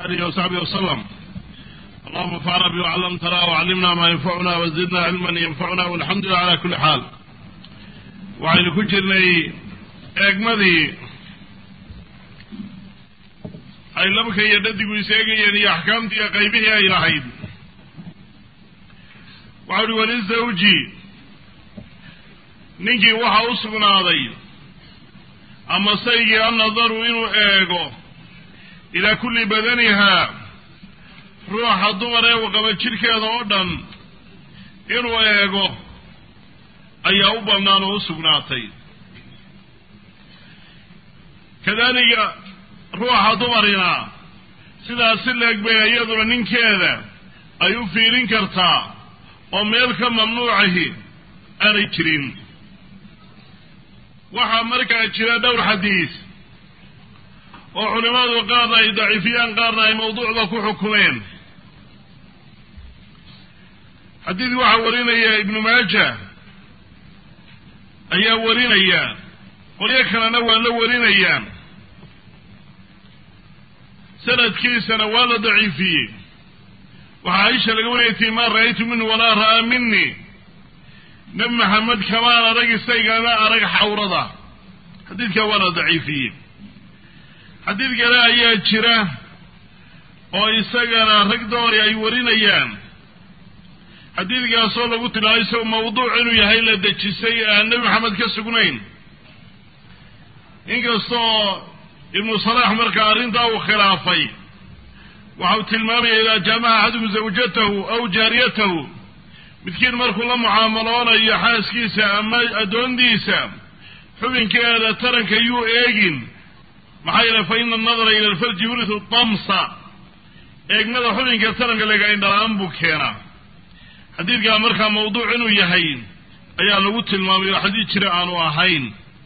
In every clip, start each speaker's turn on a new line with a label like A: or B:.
A: آله وصحبه وسلم اللهم انفعنا بما علمتنا وعلمنا ما ينفعنا وزدنا علما ينفعنا والحمد لله على كل حال waxaynu ku jirnay eegmadii ay labka iyo dhadigu iseegayeen iyo axkaamtii iyo qaybihii ay lahayd waxau uhi walizawji ninkii waxa u sugnaaday ama saygii annadaru inuu eego ilaa kulli badanihaa ruuxa dumar ee u qaba jidhkeeda oo dhan inuu eego ayaa u bannaan oo u sugnaatay kadalika ruuxa dumarina sidaas si leeg bay iyaduna ninkeeda ay u fiirin kartaa oo meel ka mamnuucahi aanay jirin waxaa markaa jira dhowr xadiis oo culimmadu qaarna ay daciifiyaan qaarna ay mawduucda ku xukumeen xadiid waxaa warinaya ibnu maaja ayaa warinaya qolyo kalena waa la warinayaan sanadkiisana waa la daciifiyey waxaa aisha laga wariyay tii maa ra'aytu minhu walaa ra'aa minii nebi maxamed kamaan arag isaygana arag xawrada xadiidkaa waa la daciifiyey xadiid kale ayaa jira oo isagana rag doori ay warinayaan xadiidkaasoo lagu tilmaamay isagoo mawduuc inuu yahay la dejisay aan nebi maxamed ka sugnayn inkastoo ibnu salaax markaa arrintaa uu khilaafay waxau tilmaamaya idaa jaamaca axadum zawjatahu aw jaariyatahu midkiin markuu la mucaamaloonayo xaaskiisa ama addoondiisa xubinkeeda taranka yuu eegin maxaa yeele fa ina annadara ila alfarji yuritu damsa eegmada xubinka taranka lega indhala-aan buu keenaa xadiidkaa markaa mawduuc inuu yahay ayaa lagu tilmaamay oo xadiid jira aanu ahayn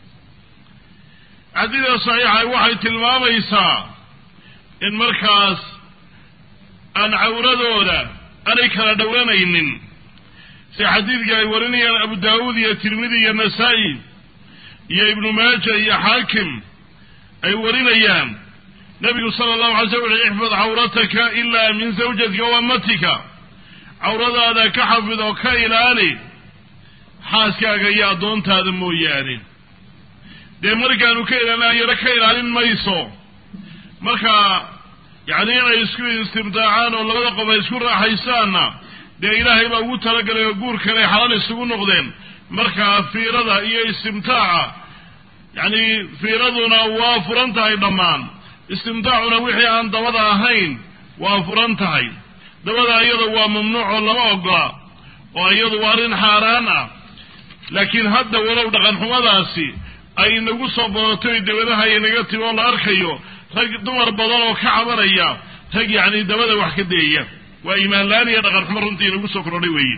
A: xadiida saxiixa waxay tilmaamaysaa in markaas aan cawradooda aanay kala dhowranaynin si xadiidka ay warinayaan abu daawuud iyo tirmidi iyo nasaa-i iyo ibnu maaja iyo xaakim ay warinayaan nabigu sala allahu alay slam wuxu ixfad cawrataka ilaa min zawjatika wa amatika cawradaada ka xafid oo ka ilaali xaaskaaga iyo addoontaada mooyaane dee markaanu ka ilaalinayana ka ilaalin mayso marka yacni inay isku istimtaacaan oo labada qof ay isku raaxaysaanna dee ilaahay baa ugu talagalay oo guurkanay xalal isugu noqdeen markaa fiirada iyo istimtaaca yacni fiiraduna waa furan tahay dhammaan istimtaacuna wixii aan dabada ahayn waa furan tahay dabada iyada waa mamnuuc oo lama ogola oo iyadu waa arrin xaaraan ah laakiin hadda walow dhaqanxumadaasi ay inagu soo badatoy dabadaha inaga timi oo la arkayo rag dumar badan oo ka cabanaya rag yacni dabada wax ka deeya waa iimaanlaan iyo dhaqanxumo runtii inagu soo kordhay weeye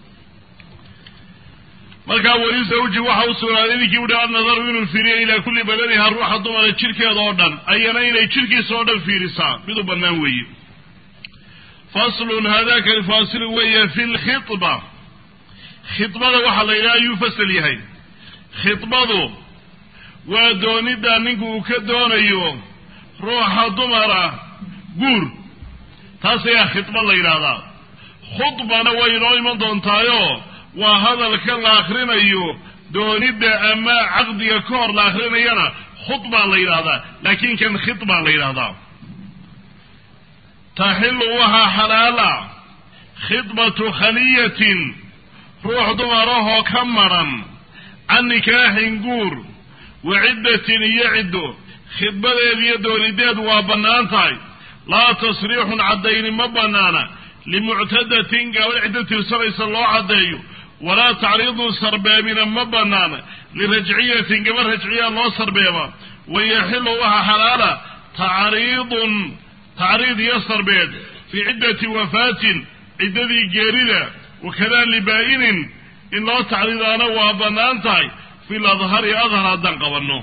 A: markaa weli zawji waxa u sugnaaday ninkii uhi annadaru inuu fiiriyo ilaa kulli badaniha ruuxa dumara jidhkeeda oo dhan ayana inay jidhkiisa oo dhan fiirisaa mid u bannaan weeye faslun haadaka alfaasilu weeye fi lkhidba khidbada waxaa la yidhaha ayuu fasal yahay khidbadu waa doonidda ninku uu ka doonayo ruuxa dumara guur taas ayaa khidba la yidhaahdaa khudbana way inoo iman doontaayo waa hadalka la akrinayo doonidda ama caqdiga ka hor la akrinayana khudbaa la yidhahdaa laakiin kan khidbaa la yidhahdaa taxilu waxaa xalaala khidbatu khaliyatin ruux dumarahoo ka madran can nikaaxin guur wa ciddatin iyo ciddo khidbadeed iyo doonideed waa bannaan tahay laa tasriixun caddayni ma bannaana limuctadatin gabadh ciddo tirsanaysa loo caddeeyo walaa tacriidun sarbeebina ma bannaana lirajciyatin gabadh rajciya loo sarbeeba wayaxilu waxaa xalaala tacriidun tacriid iyo sarbeed fii ciddati wafaatin ciddadii geerida wakadaa libaa'inin in loo tacriidaana waa bannaan tahay fi ladhari adhar haddaan qabanno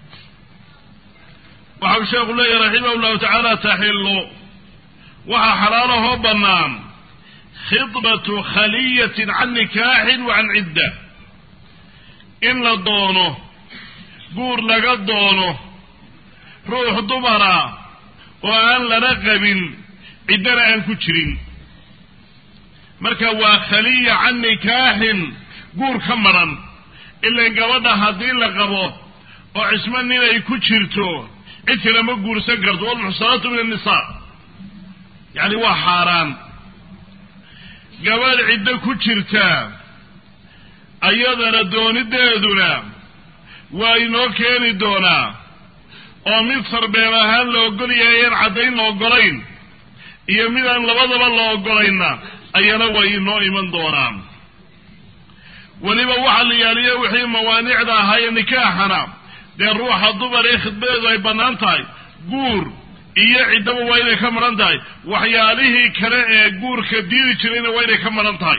A: waxau sheekhu leeyahy raximah llahu tacaala taxillu waxaa xalaalahoo bannaan khidbatu khaliyatin can nikaaxin wa can cidda in la doono guur laga doono ruux dumara oo aan lana qabin ciddana aan ku jirin marka waa khaliya can nikaaxin guur ka madran ilan gabadha haddii la qabo oo cismo nin ay ku jirto cid kale ma guursan karto walmuxsanaatu min annisaa yacni waa xaaraan gabadh ciddo ku jirta ayadana doonideeduna waa inoo keeni doonaa oo mid sarbeeb ahaan la ogol yahay aan caddayn la ogolayn iyo midaan labadaba la ogolayna ayana way inoo iman doonaan weliba waxa la yaaliyo wixii mawaanicda ahaaye nikaaxana dee ruuxa dumar ee khidmadeedu ay bannaan tahay guur iyo ciddaba waa inay ka madhan tahay waxyaalihii kale ee guurka diidi jirayna waa inay ka madhan tahay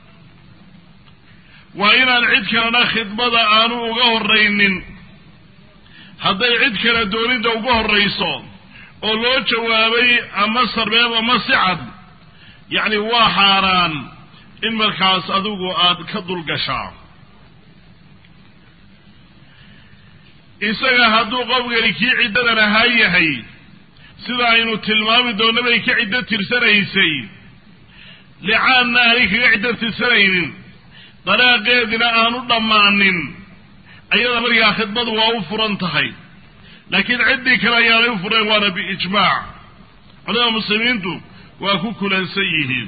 A: waa inaan cid kalena khidmada aanu uga horraynin hadday cid kale doonidda uga horrayso oo loo jawaabay ama sarbeeb ama si cad yacni waa xaaraan in markaas adigu aada ka dulgashaa isaga hadduu qofkani kii ciddadan ahaa yahay sida aynu tilmaami doonno bay ka ciddo tirsanaysay licaanna aanay kaga ciddo tirsanaynin dalaaqeedina aanu dhammaanin ayada markaa khidmadu waa u furan tahay laakiin ciddii kale ayaanay u fureen waana biijmaac culamada muslimiintu waa ku kulansan yihiin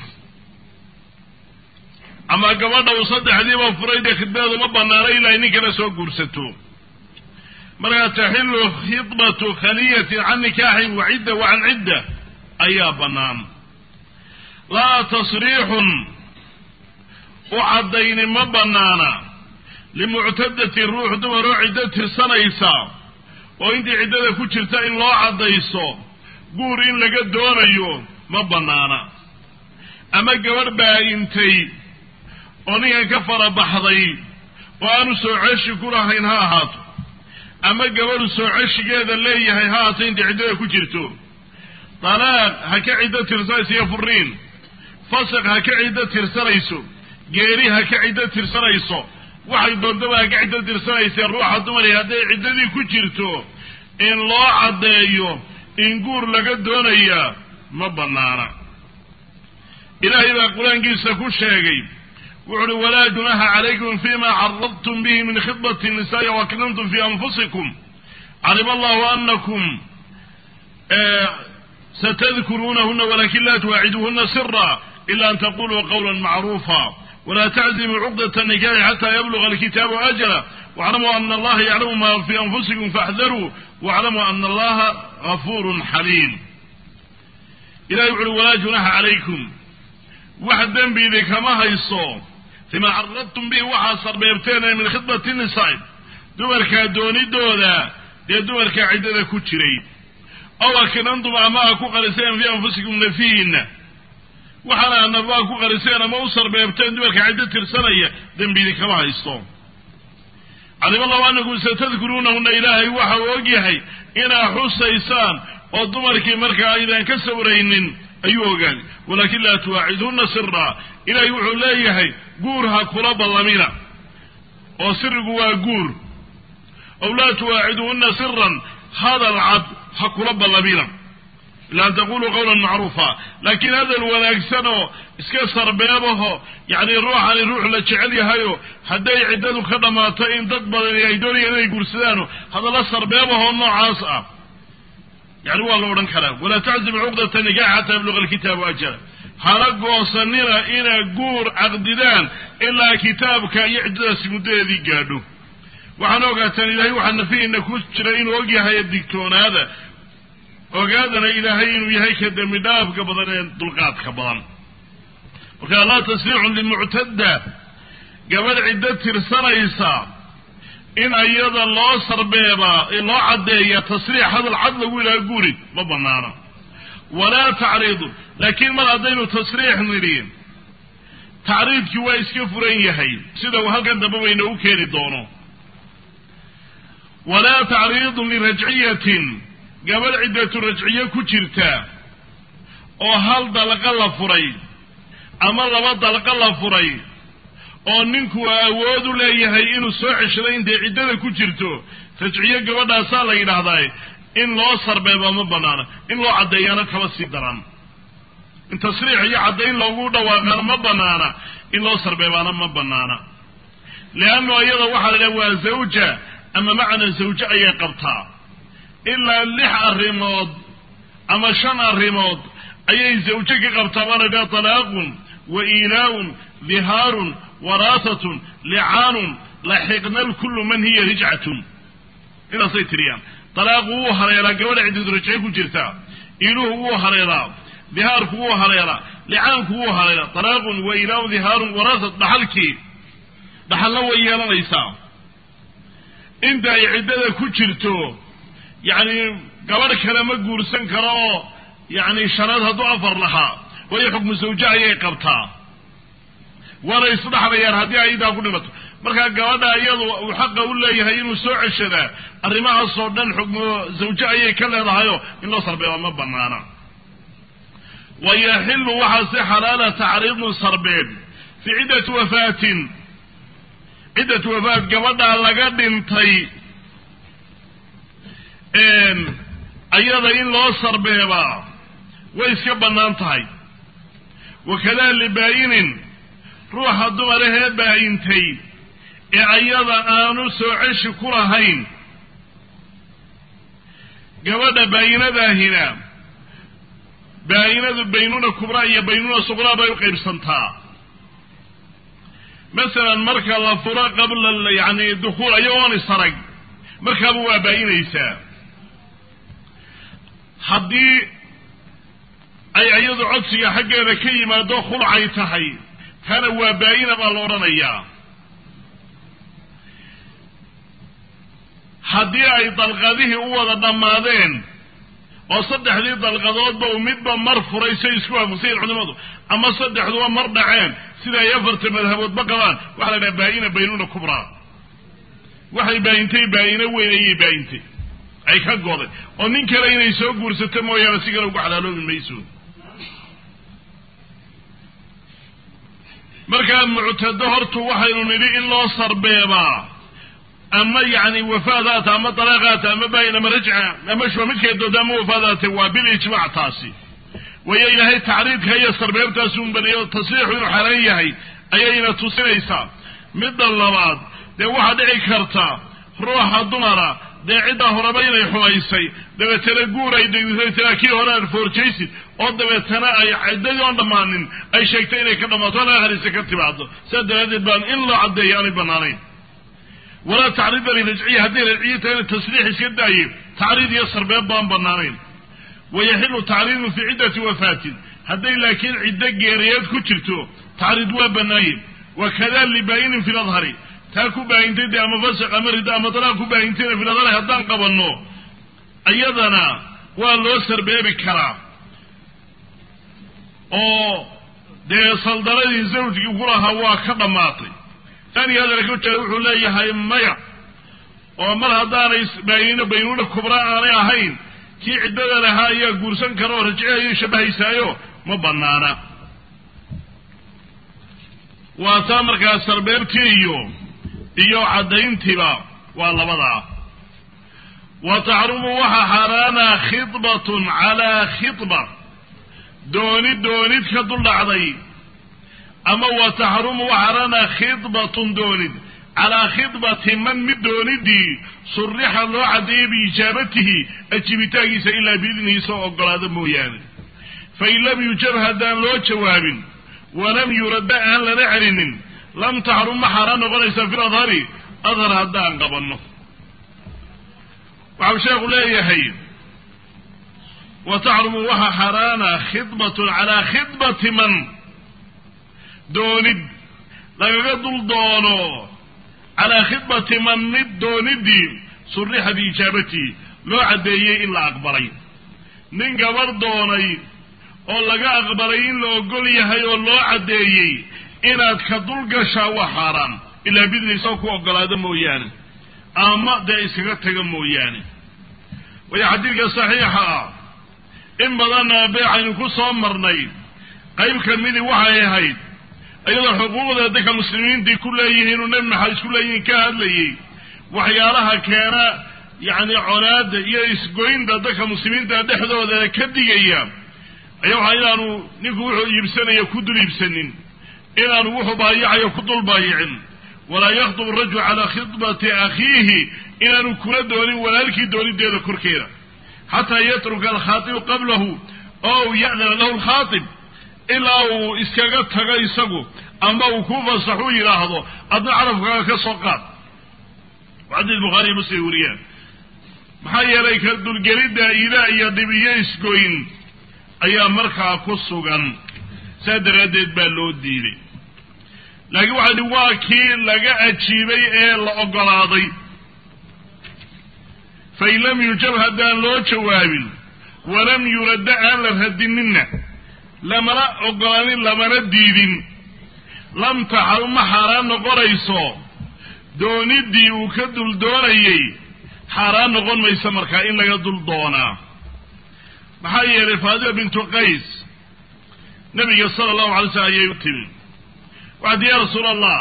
A: ama gabadha uu saddexdiiba furay dee khidmadeedu ma bannaana ilaa ay nin kale soo guursato markaa taxilu khidbatu khaliyatin can nikaaxin wa cidda wa can cidda ayaa bannaan laa tasriixun u caddayni ma bannaana limuctadati ruux dumaroo ciddo tirsanaysa oo intii ciddada ku jirta in loo caddayso guur in laga doonayo ma bannaana ama gabadh baa intay oo ninkan ka farabaxday oo aanu soo ceshi ku lahayn ha ahaato ama gabadhu soo ceshigeeda leeyahay ha ahaato intay ciddada ku jirto dalaaq ha ka ciddo tirsanayso iyo furiin fasaq ha ka ciddo tirsanayso geeri ha ka ciddo tirsanayso waxay doontaba ha ka ciddo tirsanaysee ruuxa dumari hadday ciddadii ku jirto in loo caddeeyo in guur laga doonayaa ma bannaana ilaahay baa qur-aankiisa ku sheegay wuxu uhi walaa junaha calaykum fima caradtum bihi min khidbati nisaai waknantum fi anfusikum calima allahu anakum satadkuruunahuna walakin la tuwaaciduuhuna sira ila an taquluu qawla macruufa wla tczimuu cuqdة النikaxi xatى yabluغa alkitaabu ajla wاclamuu ana allaha yaclamu ma fi anfusikum faاxdaruu wاclamuu ana allaha gafur xaliim ilahi wuxu uhi walaa junaxa calaykum wax dembiidi kama hayso fima caradtum bihi waxaa sarbeebteen min khidbati nisaa dumarkaa doonidooda dee dumarkaa ciddada ku jiray ow akinantum ama a ku qariseen fi anfusikum nafihiina waxaana anabaa ku qariseen ama u sarbeebteen dumarka ciddo tirsanaya dembidi kama haysto calima allahu anakum satadkuruunahuna ilaahay waxa uu og yahay inaa xusaysaan oo dumarkii markaa aydaan ka sawraynin ayuu ogaaday walakin laa tuwaacidhuna sira ilaahay wuxuu leeyahay guur ha kula ballamina oo sirigu waa guur ow laa tuwaaciduhuna siran hadal cad ha kula ballamina ila an taquluu qawlan macruufa laakiin hadal wanaagsan oo iska sarbeebaho yacni ruuxani ruux la jecel yahayo hadday ciddadu ka dhammaato in dad badani ay doonayaan inay guursadaano hadalla sarbeebahoo noocaas ah yani waa la odhan karaa walaa taczimu cuqdata nikax xataa yabluga alkitaabu ajala hala goosanina inaa guur caqdidaan ilaa kitaabka iyo ciddadaasi muddadeedii gaadho waxaan ogaataan ilahay waxaa nafihiina ku jira inuu ogyahay digtoonaada ogaadana ilaahay inuu yahay ka dembi dhaafka badan ee dulqaadka badan marka laa tasriixun limuctadda gabadh ciddo tirsanaysa in ayada loo sarbeebaa loo caddeeya tasriix hadal cad lagu ilaaha guri ma banaana walaa tacriidu laakiin mar haddaynu tasriix nidhi tacriidkii waa iska furan yahay sida uu halkan dambe bayna u keeni doono walaa tacriidun lirajciyatin gabadh ciddatu rajciye ku jirta oo hal dalqa la furay ama laba dalqa la furay oo ninku awood u leeyahay inuu soo ceshaday intay ciddada ku jirto rajciye gabadhaasaa la yidhaahdaa in loo sarbeeba ma banaana in loo caddeeyana kaba sii daran in tasriix iyo caddayn loogu dhawaaqana ma banaana in loo sarbeebaana ma banaana leanno iyada waxaa la idhaha waa zawja ama macna zawje ayay qabtaa ilaa lix arrimood ama shan arrimood ayay zawje ka qabtaa baa la idhaha talaaqun wa iilaaun dihaarun waraasatun licaanun laxiqna lkullu man hiya rijcatun intaasay tiriyaan talaaqu wuu haleelaa gabadha ciddid rajce ku jirtaa iiluhu wuu haleelaa dihaarku wuu haleelaa licaanku wuu haleelaa talaaqun wa iilaaun dihaarun waraasat dhaxalkii dhaxalna way yeelanaysaa inta ay ciddada ku jirto yacni gabadh kale ma guursan karo oo yacni shanaad hadduu afar lahaa waayo xukmu sawje ayay qabtaa waana isdhaxlayaan haddii ay idaa ku dhimato markaa gabadha iyadu uu xaqa u leeyahay inuu soo ceshadaa arrimahaasoo dhan xukmu zawje ayay ka leedahayoo in loo sarbeeba ma banaana wa yaxilu waxaa si xalaala tacriidu sarbeeb fii ciddati wafaatin ciddatu wafaat gabadhaa laga dhintay ayada in loo sarbeebaa way iska bannaan tahay wakadaa libaayinin ruuxa dumarahee baayintay ee ayada aanu soo ceshi ku lahayn gabadha baayinadaahina baayinadu baynuna kubraa iyo baynuna suqraa bay u qaybsantaa masalan marka la furo qabla yani dukuul ayagoon isarag markaaba waa baayinaysaa haddii ay iyadu codsiga xaggeeda ka yimaado khulcay tahay tana waa baayina baa la odhanayaa haddii ay dalqadihii u wada dhammaadeen oo saddexdii dalqadoodba uu midba mar furay say isku waafaqsayin culimadu ama saddexduba mar dhaceen sida ay afarta madhaboodba qabaan waxaa la dhaha baayina baynuna kubraa waxay baayintay baayino weyn ayay baayintay ay ka goday oo nin kale inay soo guursato mooyaane si kale ugu xalaaloobi mayso markaa muctado hortu waxaynu nidhi in loo sarbeebaa ama yacni wafaadaata ama dalaaqaata ama baayin ama rajca ama shuba midkay dooda ama wafaadaata waa bilijmaac taasi wayo ilaahay tacriidka iyo sarbeebtaasi un baniyo tasriixu inuu xaran yahay ayayna tusinaysaa midda labaad dee waxaa dhici karta ruuxa dumara dee ciddaa horeba inay xumaysay dabeetana guur ay degdisaytana kii hore aan foorjaysid oo dabeetana ay ciddadii oon dhammaanin ay sheegtay inay ka dhammaato halkaa hariise ka timaado sidaa daraaddeed baan in loo caddeeyo aanay bannaanayn walaa tacriida lirajciya hadday rajciya tahayna tasriix iska daaye tacriid iyo sarbeeb baan bannaanayn wayaxilu tacriidu fii ciddati wafaatin hadday laakiin ciddo geeriyeed ku jirto tacriid waa bannaaye wakada libaayinin fi ladhari taa ku baahintay dee ama fasaq ama ridda ama dalaaq ku baahintayna fi ladhari haddaan qabanno iyadana waa loo sarbeebi karaa oo dee saldaradii zawjkii ku lahaa waa ka dhammaatay tani hadalka ujeeda wuxuu leeyahay maya oo mar haddaanay baayino baynuuna kubra aanay ahayn kii ciddada lahaa ayaa guursan kara oo rajcihayo shabahaysaayo ma banaana waa taa markaa sarbeebtii iyo iyo caddayntiiba waa labadaa wa taxrumu waxaa xaaraana khidbatun calaa khidba doonid doonid ka duldhacday ama wa taxrumu waxaarana khidbatun doonid calaa khidbati man mid doonidii surixa loo caddeeyey biijaabatihi ajibitaankiisa ilaa biidnihi soo ogolaado mooyaane fain lam yujab haddaan loo jawaabin walam yuradda aan lana celinin lam taxrum ma xaaraan noqonaysaa fi ladhari adhar haddaan qabanno waxau sheekhu leeyahay wa taxrumu waxa xaaraana khidbatun calaa khidbati man doonid lagaga dul doono calaa khidbati man mid doonidii surixa biijaabatihi loo caddeeyey in la aqbalay nin gabar doonay oo laga aqbalay in la ogol yahay oo loo caddeeyey inaad ka dul gashaa waa xaaraan ilaa bidni isagoo ku ogolaado mooyaane ama dee iskaga taga mooyaane waayo xadiidka saxiixa ah in badanna beecaynu ku soo marnay qayb ka midii waxay ahayd iyadoo xuquuqda dadka muslimiintii ku leeyihiin inuu nebi maxamed isku leeyihiin ka hadlayey waxyaalaha keena yacni conaada iyo isgoynta dadka muslimiinta dhexdooda ka digaya ayaa waxaa inaanu ninku wuxuu iibsanaya ku dul iibsanin inaanu wuxuu baayacayo ku dul baayicin walaa yakhdub rajul calaa khidbati akhiihi inaanu kula doonin walaalkii doonideeda korkeeda xataa yatruka alkhaatibu qablahu oo ya'dana lahu lkhaatib ilaa uu iskaga tago isagu ama uu ku fasaxu yidhaahdo adna carabkaaga ka soo qaad xadiis bukhaariyo muslim wariyaan maxaa yeelay ka dulgelidda idaa iyo dhib iyo isgoyn ayaa markaa ku sugan saa daraaddeed baa loo diiday laakiin waxaa dhi waa kii laga ajiibay ee la oggolaaday fain lam yujab haddaan loo jawaabin walam yuradda aan la radininna lamana oggolaanin lamana diidin lam taxal ma xaaraan noqonayso dooniddii uu ka dul doonayey xaaraan noqon mayso markaa in laga dul doonaa maxaa yeelay faadima bintu qays nabiga sala allahu alay slam ayay u timi waxaad ya rasuul allah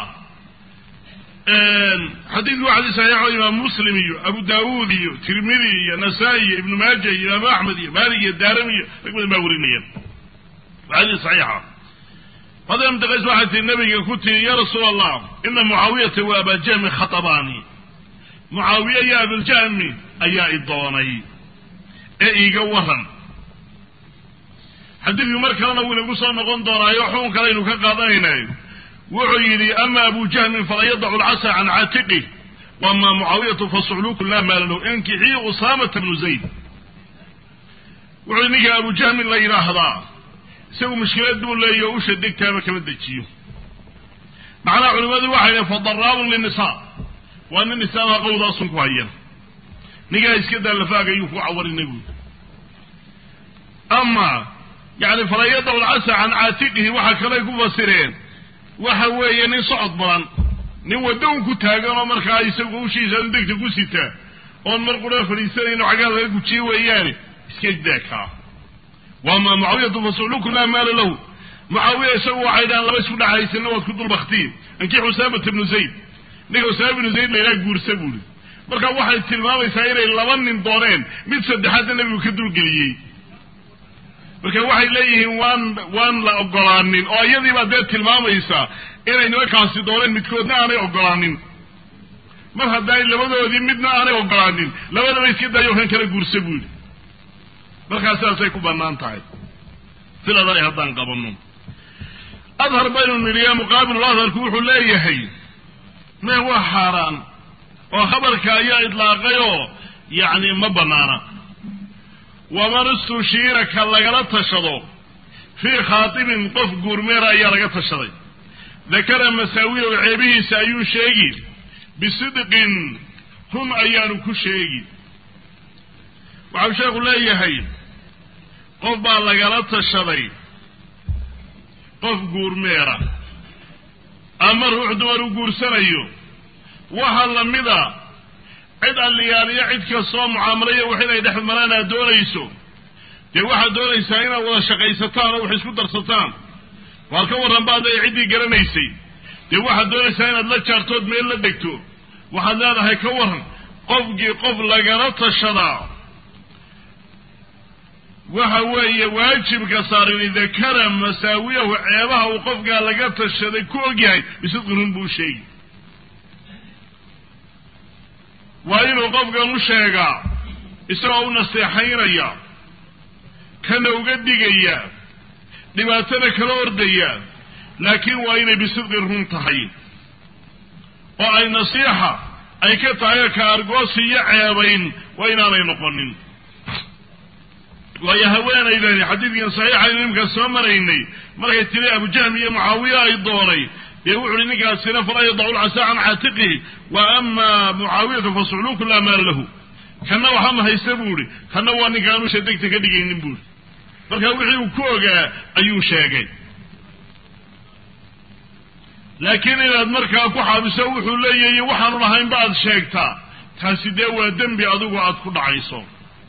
A: xadiidku waa xadiis saxiixo imaam muslim iyo abu daawuud iyo tirmidi iyo nasaa-i iyo ibnu maaja iyo imaamu axmed iyo maalik iyo daarami iyo rag badan baa warinayaan waa xadiis saxiixa faadima bintu qays waxay tii nabiga ku tiri ya rasuul allah ina mucaawiyata wa abajahmi khatabaani mucaawiye iyo abiljahmi ayaa i doonay ee iiga waran xadiidku mar kalena wuu inagu soo noqon doonaayo xukun kale aynu ka qaadanaynayo wuxuu yidhi ama abu jahmin fala yadacu lcasa can caatiqih wama mucaawiyatu fasucluku laa maala lahu inkixii usaamata bnu zayd wuxuu ninka abu jahmin la yidhaahdaa isagu mushkilad buu leeyahy o usha degtaaba kama dejiyo macnaha culimmadu waxay dhahen fadaraabun linnisaa waa nin nisaaba qowdaasun ku haya ninkaa iska daa lafaaga ayuu ku cawarinay buui ama yani fala yadacu lcasa can caatiqihi waxa kaley ku fasireen waxa weeye nin socod badan nin waddo un ku taagan oo markaa isagu ushiisa degta ku sitaa oon mar qura fadhiisanayn oo xaggaa laga gujiye weeyaane iska daakaa waama mucaawiyatu fasuluku laa maala lahu mucaawiya isagu waxay dhahaan laba isku dhaxaysana waad ku dulbaktiin ankii usaamata bnu zayd ninka usaama bnu zayd laydhaha guursa buuri marka waxay tilmaamaysaa inay laba nin dooneen mid saddexaadna nebigu ka dulgeliyey marka waxay leeyihiin waan waan la ogolaanin oo iyadiibaa dee tilmaamaysa inay nimankaasi dooneen midkoodna aanay ogolaanin mar haddaay labadoodii midna aanay ogolaanin labadaba iska daayo kan kala guursa buu yidhi markaa sidaasay ku bannaan tahay sidaday haddaan qabanno adhar baynu nidhiya muqaabilu adharku wuxuu leeyahay me waa xaaraan oo khabarka ayaa idlaaqay oo yacni ma bannaana waman istushiira ka lagala tashado fii khaatibin qof guurmeera ayaa laga tashaday dakara masaawiyahu ceebihiisa ayuu sheegi bisidqin run ayaanu ku sheegi waxau sheekhu leeyahay qof baa lagala tashaday qof guurmeera ama ruux dumar u guursanayo waxaa lamida cid alliyaaliyo cid kastoo mucaamalaya wax inay dhex maraan aad doonayso dee waxaad doonaysaa inaad wada shaqaysataan oo wax isku darsataan waar ka warran baad leeya ciddii garanaysay dee waxaad doonaysaa inaad la jaartood meel la degto waxaad leedahay ka warran qofkii qof lagala tashadaa waxa weeye waajibka saaran dakara masaawiyahu ceebaha uu qofkaa laga tashaday ku ogyahay bisidqi run buu sheegi waa inuu qofkan u sheegaa isagoo u naseexaynaya kana uga digaya dhibaatana kala ordaya laakiin waa inay bisidqi run tahay oo ay nasiixa ay ka tahay ka argoosi iyo ceebayn waa inaanay noqonin waayo haweenaydani xadiidkan saxiixaynu imka soo maraynay markay tiri abujahmi iyo mucaawiya ay doonay dee wuxu uhi ninkaasina falaa yadacu lcasaa can caatiqihi wa ama mucaawiyatu fasucluku laa maala lahu kanna waxa ma haysta buu ihi kanna waa ninkaan usha degta ka dhigaynin buuhi marka wixii uu ku ogaa ayuu sheegay laakiin inaad markaa ku xaabiso wuxuu leeyahy waxaanu lahaynba aad sheegtaa taasi dee waa dembi adigu aad ku dhacayso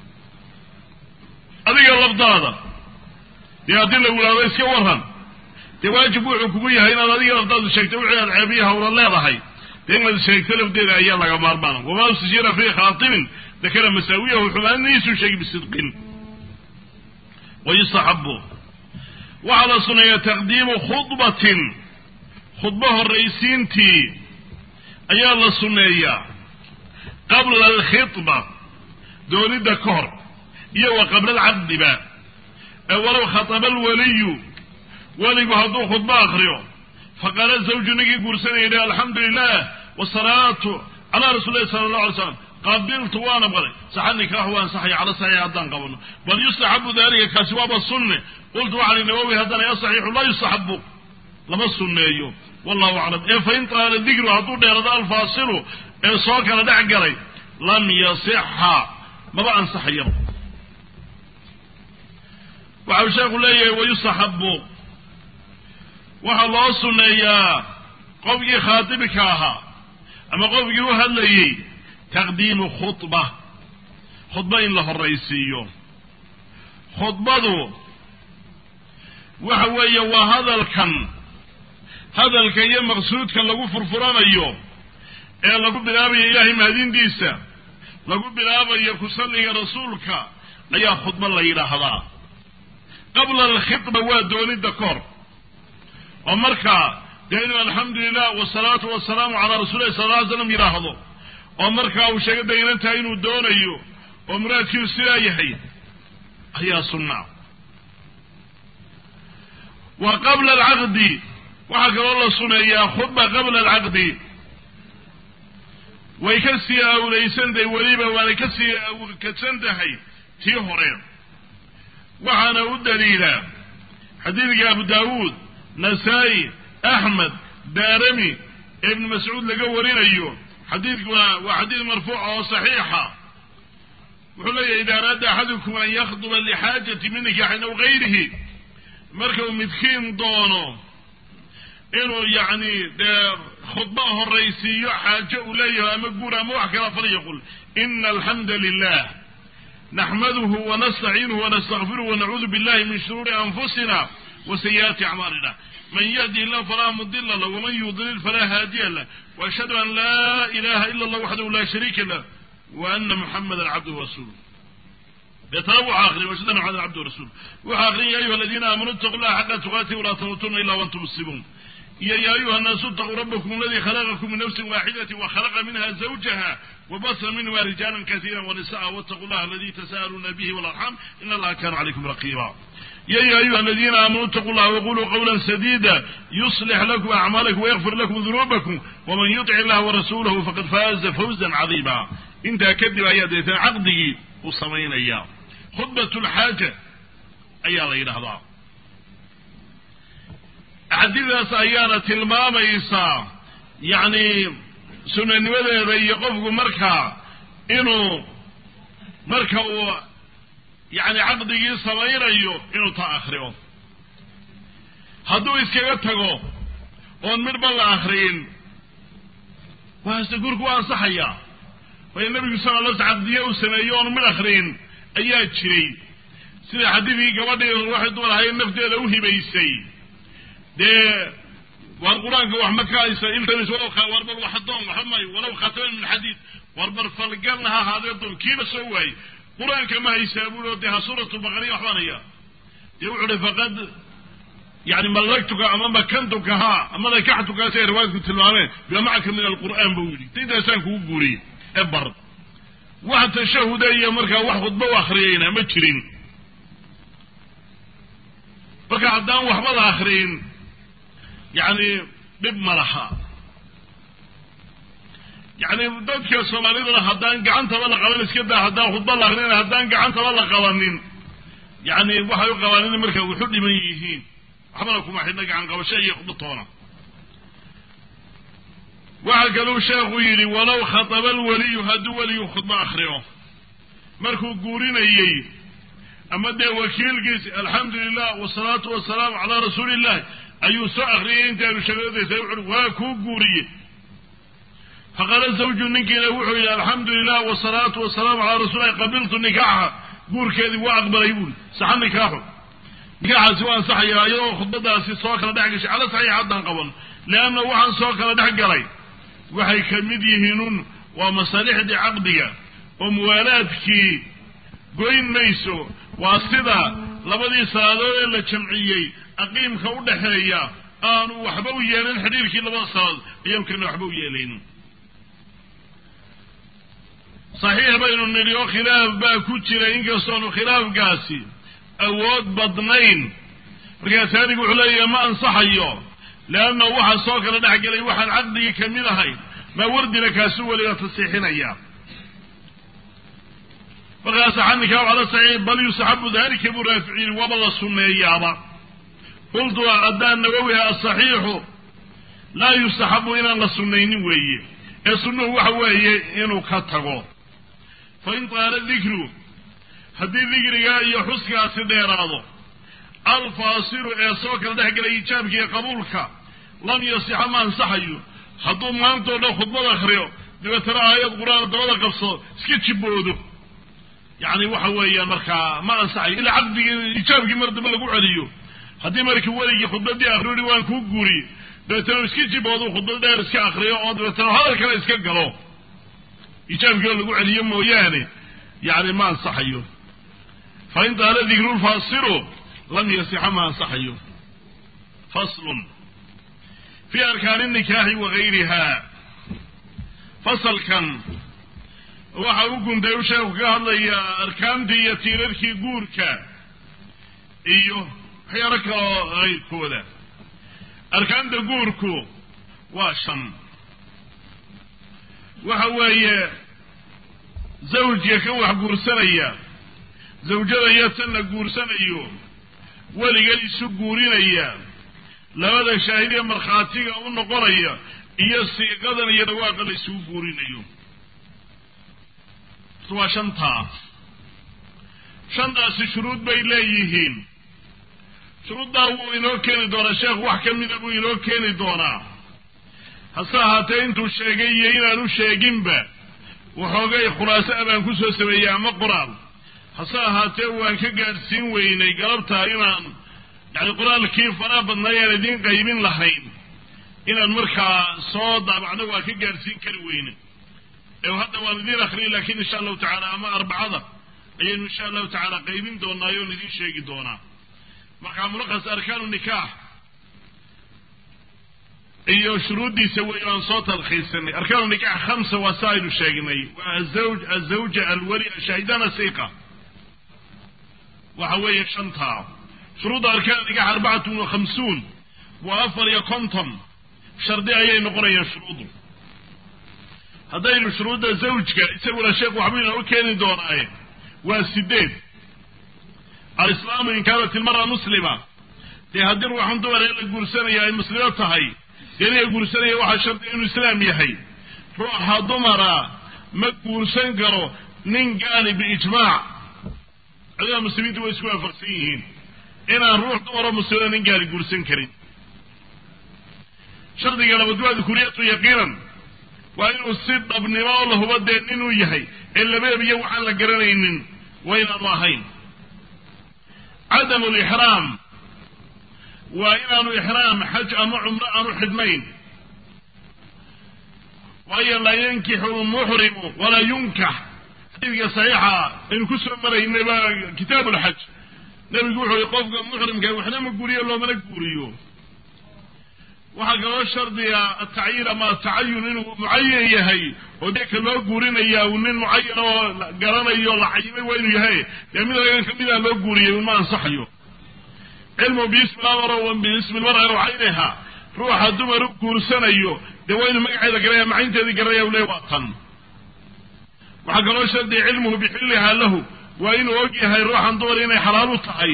A: adiga lafdaada dee haddii lagu ihahdo iska waran dee waajib wuxuu kugu yahay inaad adiga lafdaadu sheegto wixii aad ceebiya hawla leedahay dee inaad sheegto lafdeeda ayaa laga maarmaana wamaa ustajira fii khaatibin dakara masaawiyahu xumaanidiisuu sheegay bisidqin wayustaxabu waxaa la suneeyaa taqdiimu khudbatin khudbo horraysiintii ayaa la sunneeyaa qabla alkhidba doonidda ka hor iyo wa qabla alcaqdiba ee walow khataba alwaliyu weligu hadduu khudbo akriyo faqaala zawju ninkii guursanaya yidhi alxamdu lilah wasalaatu calaa rasuuli lahi sala allah alay slam qabiltu waana baray saxa nikaaxu waan saxaya cala saxiix haddaan qabano bal yustaxabu dalika kaasi waaba sunne qultu waxaan nawowi haddana ya saxiixu laa yustaxabu lama sunneeyo wallahu aclam ee fain taala dikru hadduu dheerado alfaasilu ee soo kala dhex galay lam yasixa maba ansaxayaba waxau sheekhu leeyahay wayustaxabu waxaa loo sunneeyaa qofkii khaatibka ahaa ama qofkii u hadlayey taqdiimu khudba khudba in la horraysiiyo khudbadu waxa weeye waa hadalkan hadalka iyo maqsuudka lagu furfuranayo ee lagu bilaabayo ilaahay mahadintiisa lagu bilaabayo ku salliga rasuulka ayaa khudba la yidhaahdaa qabla alkhidba waa doonidda kor oo markaa dee inuu alxamdu lilah wasalaatu wasalaamu calaa rasuulilahi sala lla ly slam yidhaahdo oo markaa uu sheega daynan tahay inuu doonayo oo muraadkiisu sidaa yahay ayaa sunnaa wa qabla alcaqdi waxaa kaloo la suneeyaa khudba qabla alcaqdi way ka sii awlaysan tahay weliba waanay ka sii kadsan tahay tii hore waxaana u daliila xadiidka abu daawuud nasaa-i axmed daarami ee ibnu mascuud laga warinayo xadiidkuna waa xadiid marfuuca oo saxiixa wuxuu leeyahy ida araada axadukum an yakhduba lixaajati min nikaaxin aw gayrihi marka uu midkiin doono inuu yacni dee khudba horraysiiyo xaajo uu leeyahay ama guur ama wax kala falyaqul ina alxamda lilah naxmaduhu wanastaciinuhu wanastakfiruhu wanacuudu billahi min shuruuri anfusina wasayi'aati acmaalina man yahdi illah falaa mudila lah waman yudlil falaa haadiya lah waashhadu an laa ilaha ila allah waxdahu laa shariika lah wa ana muxamadan cabduhu rasuuluh deetana wuxuu akhriyay washhadu anna muxamadan cabduhu rasuuluh wuxuu akhriyay ya ayuha aladiina aamanuu itaqu llaha xaqa tuqaatihi walaa tamuutunna ila wantum muslimuun iyo ya ayuha الnaasu اtaquu rabkum aladi khalaqakum min nafsi waaxidati wakhalaqa minha zawjaha wabasa minhuma rijaala kasiira wanisa'a wاtaquu llaha aladi tasa'aluuna bihi walarxam in allaha kana calaykum raqiba ya ayuha aladiina aamanuu itaquu llaha waquluu qawla sadida yuslix lakum acmaalakum wayakfir lakum dunuubakum waman yuطic illaha warasuulahu faqad faaza fawza cadiima intaa kadib ayaa deetana caqdigii uu samaynaya khudbat lxaaja ayaa la yidhahdaa axaadiidaas ayaana tilmaamaysaa yacni sunanimadeeda iyo qofku markaa inuu marka uu yacni caqdigii samaynayo inuu ta akriyo hadduu iskaga tago oon midhba la akriyin waase gurku waa ansaxayaa waayo nebigu sala la caqdiye uu sameeyo oon midh akriyin ayaa jiray sida xadiidkii gabadhii waxay dumar ahayd nafteeda u hibaysay dee waar qur-aanka wax ma kaaysa iltamis walow war bal wax doon waxa maayo walow khataman min xadiid war bar falgalna ha ahaadee doon kiiba soo waayey qur-aanka ma haysaa buui oo dee ha suuratu baqariya waxbaan hayaa dee wuxuu uhi faqad yani mallagtuka ama makantuka ha ama nakaxtuka si ay riwaayadku tilmaameen bima macaka min alqur'aan buu yidhi intaasaan kugu guuriyey ee bar wax tashahuda iyo markaa wax khudba u akriyayna ma jirin marka haddaan waxbada akriyin yacni dhib ma laha yacni dadka soomaaliduna haddaan gacantaba la qaban iska daa haddaan khudba la akrinin haddaan gacantaba la qabanin yacni waxay u qabaan in markaa wuxu dhiman yihiin waxbana kuma xidhna gacan qabasho iyo khudba toona waxaa kaluu sheekhu yidhi walow khataba alweliyu hadduu weligu khudbo akriyo markuu guurinayey ama dee wakiilkiisi alxamdu lilah wasalaatu wasalaamu calaa rasuuli illahi ayuu soo akriyay intaanu shagadadaysa wuxuui waa kuu guuriye faqala zawju ninkiina wuxuu yidhi alxamdu lilah wasalaatu wasalaamu calaa rasuulillahi qabiltu nikaaxa guurkeedii waa aqbalay buuri saxa nikaaxu nikaaxaasi waa ansaxayaa iyadoo khudbadaasi soo kala dhex gashay cala saxiix haddaan qaban leanna waxaan soo kala dhex galay waxay ka mid yihiinun waa masaalixdii caqdiga oo muwaalaadkii goyn mayso waa sida labadii salaadood ee la jamciyey aqiimka u dhaxeeya aanu waxba u yeelin xidhiirkii labada salaadood ayaamkana waxba u yeelayn saxiix baynu nidhi oo khilaaf baa ku jira inkastoonu khilaafkaasi awood badnayn markaa saadigu wuxuu leeyahay ma ansaxayo leanna waxaa soo kala dhex gelay waxaan caqdigii ka mid ahayn maa wardina kaasuu weliba tasiixinaya markaas xanika cala saxiix bal yustaxabu dalika buu raaficiin waba la sunneeyaaba qultu haddaan nawowiha asaxiixu laa yustaxabu inaan la sunnaynin weeye ee sunnuhu waxa weeye inuu ka tago fa in taala dikru haddii dikriga iyo xuskaasi dheeraado alfaasiru ee soo kala dhex gelay ijaabka iyo qabuulka lam yasixa ma ansaxayo hadduu maantao dhan khudbad akriyo dabeetana aayad qur-aan dabada qabsado iska jiboodo yacni waxa weeyaan markaa ma ansaxayo ilaa caqdigii ijaabkii mar dambe lagu celiyo haddii markii weligii khudbadii akriyo hi waan kuu guuriye dabeetana iska jiboodo khudbad dheer iska akriyo oo dabeetana hadal kale iska galo ijaabkii oo lagu celiyo mooyaane yani ma ansaxayo fa in taala dikru lfaasiru lam yasixa ma ansaxayo faslun fi arkaani nikaaxi wagayriha fasalkan waxa u guntay u sheeku ka hadlayaa arkaantii iyo tiirarkii guurka iyo waxyaalo kaloo kayrkooda arkaanta guurku waa shan waxa weeye zawjka kan wax guursanaya zawjada iyo tan la guursanayo weligan isu guurinaya labada shaahidiya markhaatiga u noqonaya iyo siiqadan iyo dhawaaqa la isugu guurinayo waa shantaa shantaasi shuruud bay leeyihiin shuruuddaa wuu inoo keeni doonaa sheekh wax ka mida buu inoo keeni doonaa hase ahaatee intuu sheegay iyo inaanu sheeginba waxoogay khulaaso a baan kusoo sameeyey ama qoraal hase ahaatee waan ka gaadhsiin weynay galabtaa inaan yani qoraalkii faraha badnaay aan idiin qaybin lahayn inaan markaa soo daabacno waa ka gaadhsiin kari weyne ee hadda waan idiin akriyay laakiin insha allahu tacaala ama arbacada ayaynu insha allahu tacaala qaybin doonaa oon idiin sheegi doonaa markaa mulaqas arkaanu nikaax iyo shuruuddiisa wey aan soo talkhiisanay arkaanu nikax khamsa waa sa aynu sheegnay waa azawj azawja alwali shaahidana siqa waxa weeye shantaa shuruudda arkaan nikax arbacatun wa khamsuun waa afar iyo konton shardi ayay noqonayaan shuruuddu haddaynu shuruudda zawjka isaguna sheekh waxbuu inoo keeni doonaaye waa sideed alislaamu in kaanat ilmara muslima dee haddii ruuxan dumar ee la guursanaya ay muslimo tahay dee ninka guursanaya waxaa shardiga inuu islaam yahay ruuxa dumara ma guursan karo nin gaani biijmaac culimada muslimiintu way isku waafaqsan yihiin inaan ruux dumaroo muslima nin gaani guursan karin shardiga labaad waa dukuriyatu yaqiinan waa inuu si dhabnimo oo lahuba dee ninuu yahay ee labeebiyo waxaan la garanaynin waa inaanu ahayn cadamu lixraam waa inaanu ixraam xaj ama cumro aanu xidhnayn waayo laa yankixu lmuxrimu walaa yunkax xadiidka saxiixa aynu ku soo maraynay baa kitaabu lxaj nebigu wuxuu yihi qofka muxrimka waxna ma guuriyo loomana guuriyo waxaa kaloo shardiga atacyiin ama atacayun inuu mucayan yahay oo deeka loo guurinaya uu nin mucayan oo garanayo la cayimay waa inuu yahay dee mid lagan kamida loo guuriyay ma ansaxayo cilmu biismi lamar biismi lmara cayniha ruuxa dumar u guursanayo dee waa inuu magaceeda garanaya macaynteedii garanaya u le waa tan waxaa kaloo shardiga cilmuhu bixilliha lahu waa inuu og yahay ruuxan dumar inay xalaal u tahay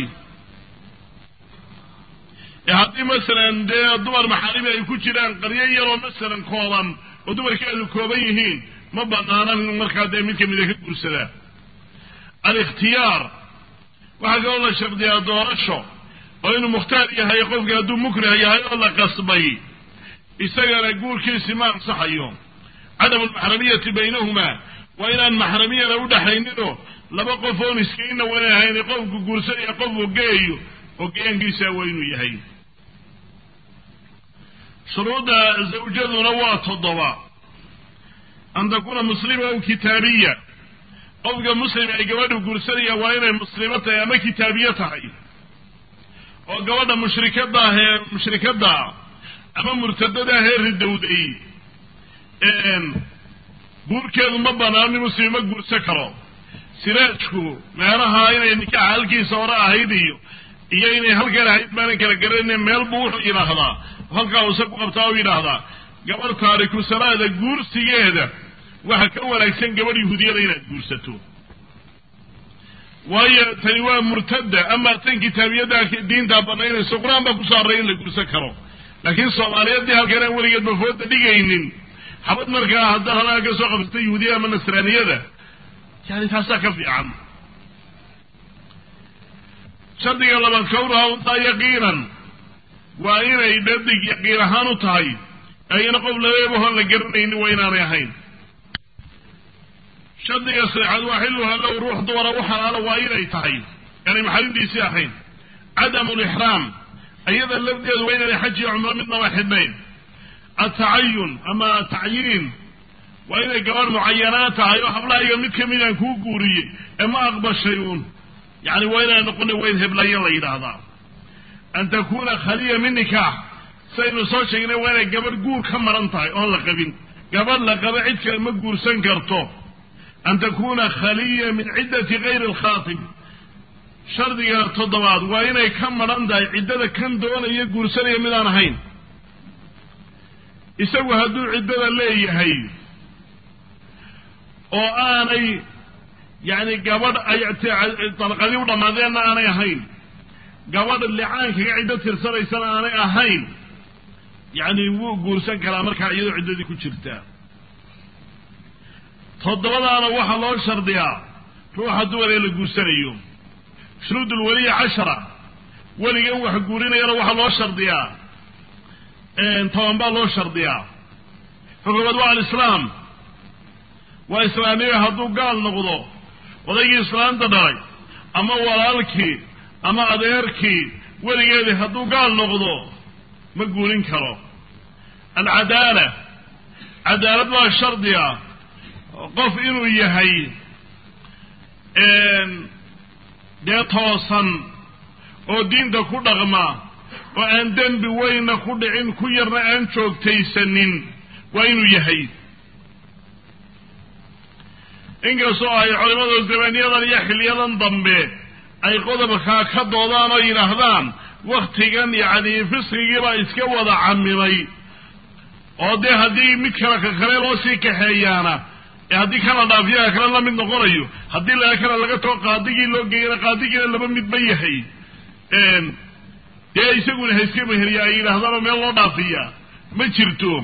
A: haddii masalan dee dumar maxaarimi ay ku jiraan qaryo yaroo masalan kooban oo dumarkeedu kooban yihiin ma banaanan markaa dee mid kamida ka guursadaa alikhtiyaar waxaa kaloo la shardiyaa doorasho oo inuu mukhtaar yahay qofki hadduu mukrih yahay oo la qasbay isagana guurkiisi ma ansaxayo cadamu lmaxramiyati baynahumaa waa inaan maxramiyana udhaxayninoo laba qof oon iskayna wana ahayn qofku guursanaya qofku geeyo oo geenkiisa waa inuu yahay shuruudda zawjaduna waa toddoba an takuuna muslima aw kitaabiya qofka muslim ay gabadha guursanayaan waa inay muslimo tahay ama kitaabiye tahay oo gabadha mushrikada ah ee mushrikada ama murtadada ah ee ridowday guurkeedu ma banaan in muslim ma guursan karo siraajku meelaha inay nikaaxa halkiisa hore ahayd iyo iyo inay halkan ahayd maanan kala garanayne meel buu wuxuu yidhaahdaa halkaa use ku qabtaa u yidhaahdaa gabadh taariku salaada guursigeeda waxa ka wanaagsan gabadh yahuudiyada inaad guursato waayo tani waa murtada ama tan kitaabiyada diintaa banaynayso qur-aan baa kusoo array in la guursan karo laakiin soomaaliyadii halkan aan weligeed bafooda dhigaynin xabad markaa hadda halaa ka soo qabsata yahuudiya ama nasraaniyada yani taasaa ka fiican shardiga labaad kawnaha untaa yaqiinan waa inay dhadig yaqiin ahaan u tahay ayna qof labeebahoon la garanaynin waa inaanay ahayn shardiga saddexaad waa xilluha low ruux dumara u xalaalo waa inay tahay aanay maxarintiisii ahayn cadamu lixraam ayada lafdeedu waa inaanay xaj iyo cumro midnaba xidhnayn atacayun ama tacyiin waa inay gabadh mucayanaa tahay oo hablahayga mid kamidaan kuu guuriyey ee ma aqbashay uun yani waa inaan noqona wayd heblayo la yidhaahdaa an takuna khaliya min nikaax saynu soo sheegnay waa inay gabadh guur ka maran tahay oon la qabin gabadh la qabo cid kale ma guursan karto an takuna khaliya min ciddati gayri alkhaatib shardiga toddobaad waa inay ka maran tahay ciddada kan doonaya guursanaya midaan ahayn isagu hadduu ciddada leeyahay oo aanay yacni gabadh ay dalqadii u dhammaadeenna aanay ahayn gabadh licaankaga ciddo tirsanaysana aanay ahayn yacni wuu guursan karaa markaa iyadoo ciddadii ku jirta toddobadaana waxaa loo shardiyaa ruuxa dumar ee la guursanayo shuruud ulweliya cashara weligan wax guurinayana waxaa loo shardiyaa toban baa loo shardiyaa xukuumad waa alislaam waa islaamiga hadduu gaal noqdo odaygii islaamta dhalay ama walaalkii ama adeerkii weligeedii hadduu gaal noqdo ma guurin karo alcadaala cadaalad waa shardiga qof inuu yahay dee toosan oo diinta ku dhaqma oo aan dembi weynna ku dhicin ku yarna aan joogtaysanin waa inuu yahay inkastoo ay culimadu zamaniyadan iyo xiliyadan dambe ay qodobkaa ka doodaan oo yidhaahdaan waktigan yacni fisqigiibaa iska wada camimay oo dee haddii mid kale ka kale loo sii kaxeeyaana ee haddii kana dhaafiyaha kale la mid noqonayo haddii laga kale laga too qaadigii loo geeyana qaadigiina laba midba yahay dee isaguna hayska meheriya ay yidhaahdaan oo meel loo dhaafiya ma jirto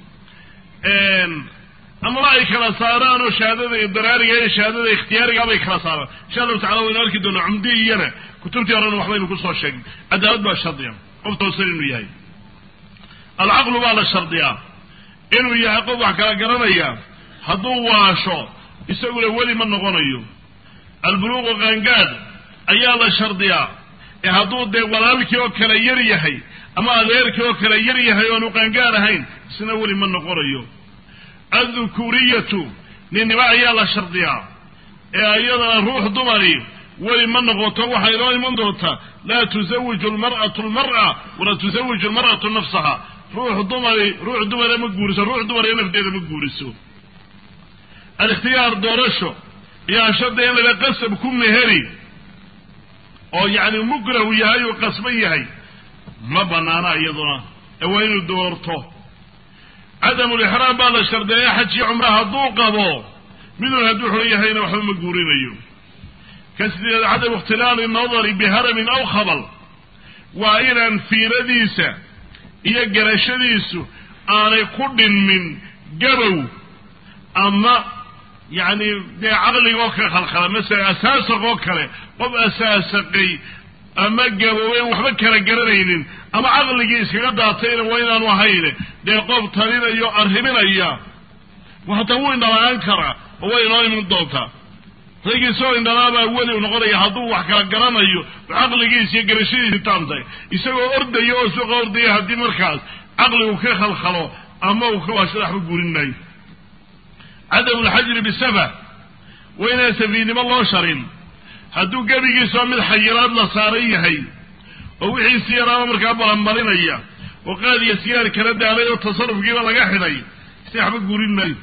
A: amaba ay kala saaraan oo shahaadada daraariga iyo shahaadada ikhtiyaariga bay kala saaraan insha allahu tacala waynu arki doonaa cumdi iyana kutubtii horena waxbaynu kusoo sheegnay cadaalad baa shardiya qof toosan inuu yahay alcaqlu baa la shardiyaa inuu yahay qof wax kala garanaya hadduu waasho isaguna weli ma noqonayo albuluuqu qaangaad ayaa la shardiyaa ee hadduu dee walaalkii oo kale yar yahay ama adeerkii oo kale yar yahay oonu qaangaad ahayn isna weli ma noqonayo addukuuriyatu ninnimo ayaa la shardiyaa ee iyadana ruux dumari weli ma noqoto waxay inoo iman doontaa laa tusawiju lmar'atu lmar'a walaa tusawiju lmar'atu nafsaha ruux dumari ruux dumara ma guuriso ruux dumara nafteeda ma guuriso alikhtiyaar doorasho iyo ashadda in lala qasab ku meheri oo yacni mukrahu yahay uu qasban yahay ma banaana iyaduna ee waa inuu doorto cadamulixraam baa la shardeeya xajii cumra hadduu qabo midun hadduu xun yahayna waxba ma guurinayo ka sideed cadamu ikhtilaali nadari biharamin aw khabal waa inaan fiiradiisa iyo garashadiisu aanay ku dhinmin gabow ama yacni dee caqligoo ka khalkhala masala asaasaq oo kale qof asaasaqay ama gaboobeen waxba kala garanaynin ama caqligii iskaga daatayna waa inaanu ahayne dee qof talinayo arriminaya hataa wuu indhalaan karaa oo way inoo iman doontaa raygii isagoo indhalaabaa weli u noqonaya hadduu wax kala garanayo caqligiis iyo garashadiisi taamtahay isagoo ordaya oo suuqa ordaya haddii markaas caqligu ka khalkhalo ama uu ka waashada waxba gurin maayo cadamu lxajri bisafa waa inaan safiihnimo loo sharin hadduu gebigiisoo mid xayiraad la saaran yahay oo wixiisi yaraaba markaa balanmarinaya oo qaadiya sigaar kala daalay oo tasarufkiiba laga xidhay si waxba guurin maayo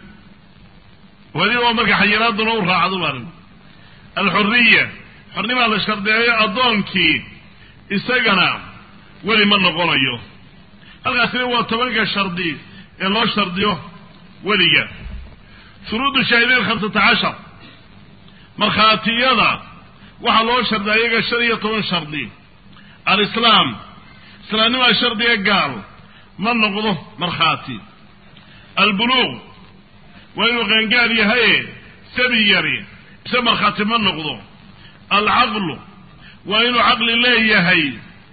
A: weliba marka xayiraaduna u raacdo marin alxuriya xornimaa la shardeeyo addoonkii isagana weli ma noqonayo halkaasina waa tobanka shardi ee loo shardiyo weliga shuruudu shaahideyn khamsata cashar markhaatiyada waxaa loo shardiya iyaga shan iyo toban shardi alislaam islaamnimaa shardiga gaal ma noqdo markhaati albuluuq waa inuu qaangaar yahaye sabi yari ise markhaati ma noqdo alcaqlu waa inuu caqli leeyahay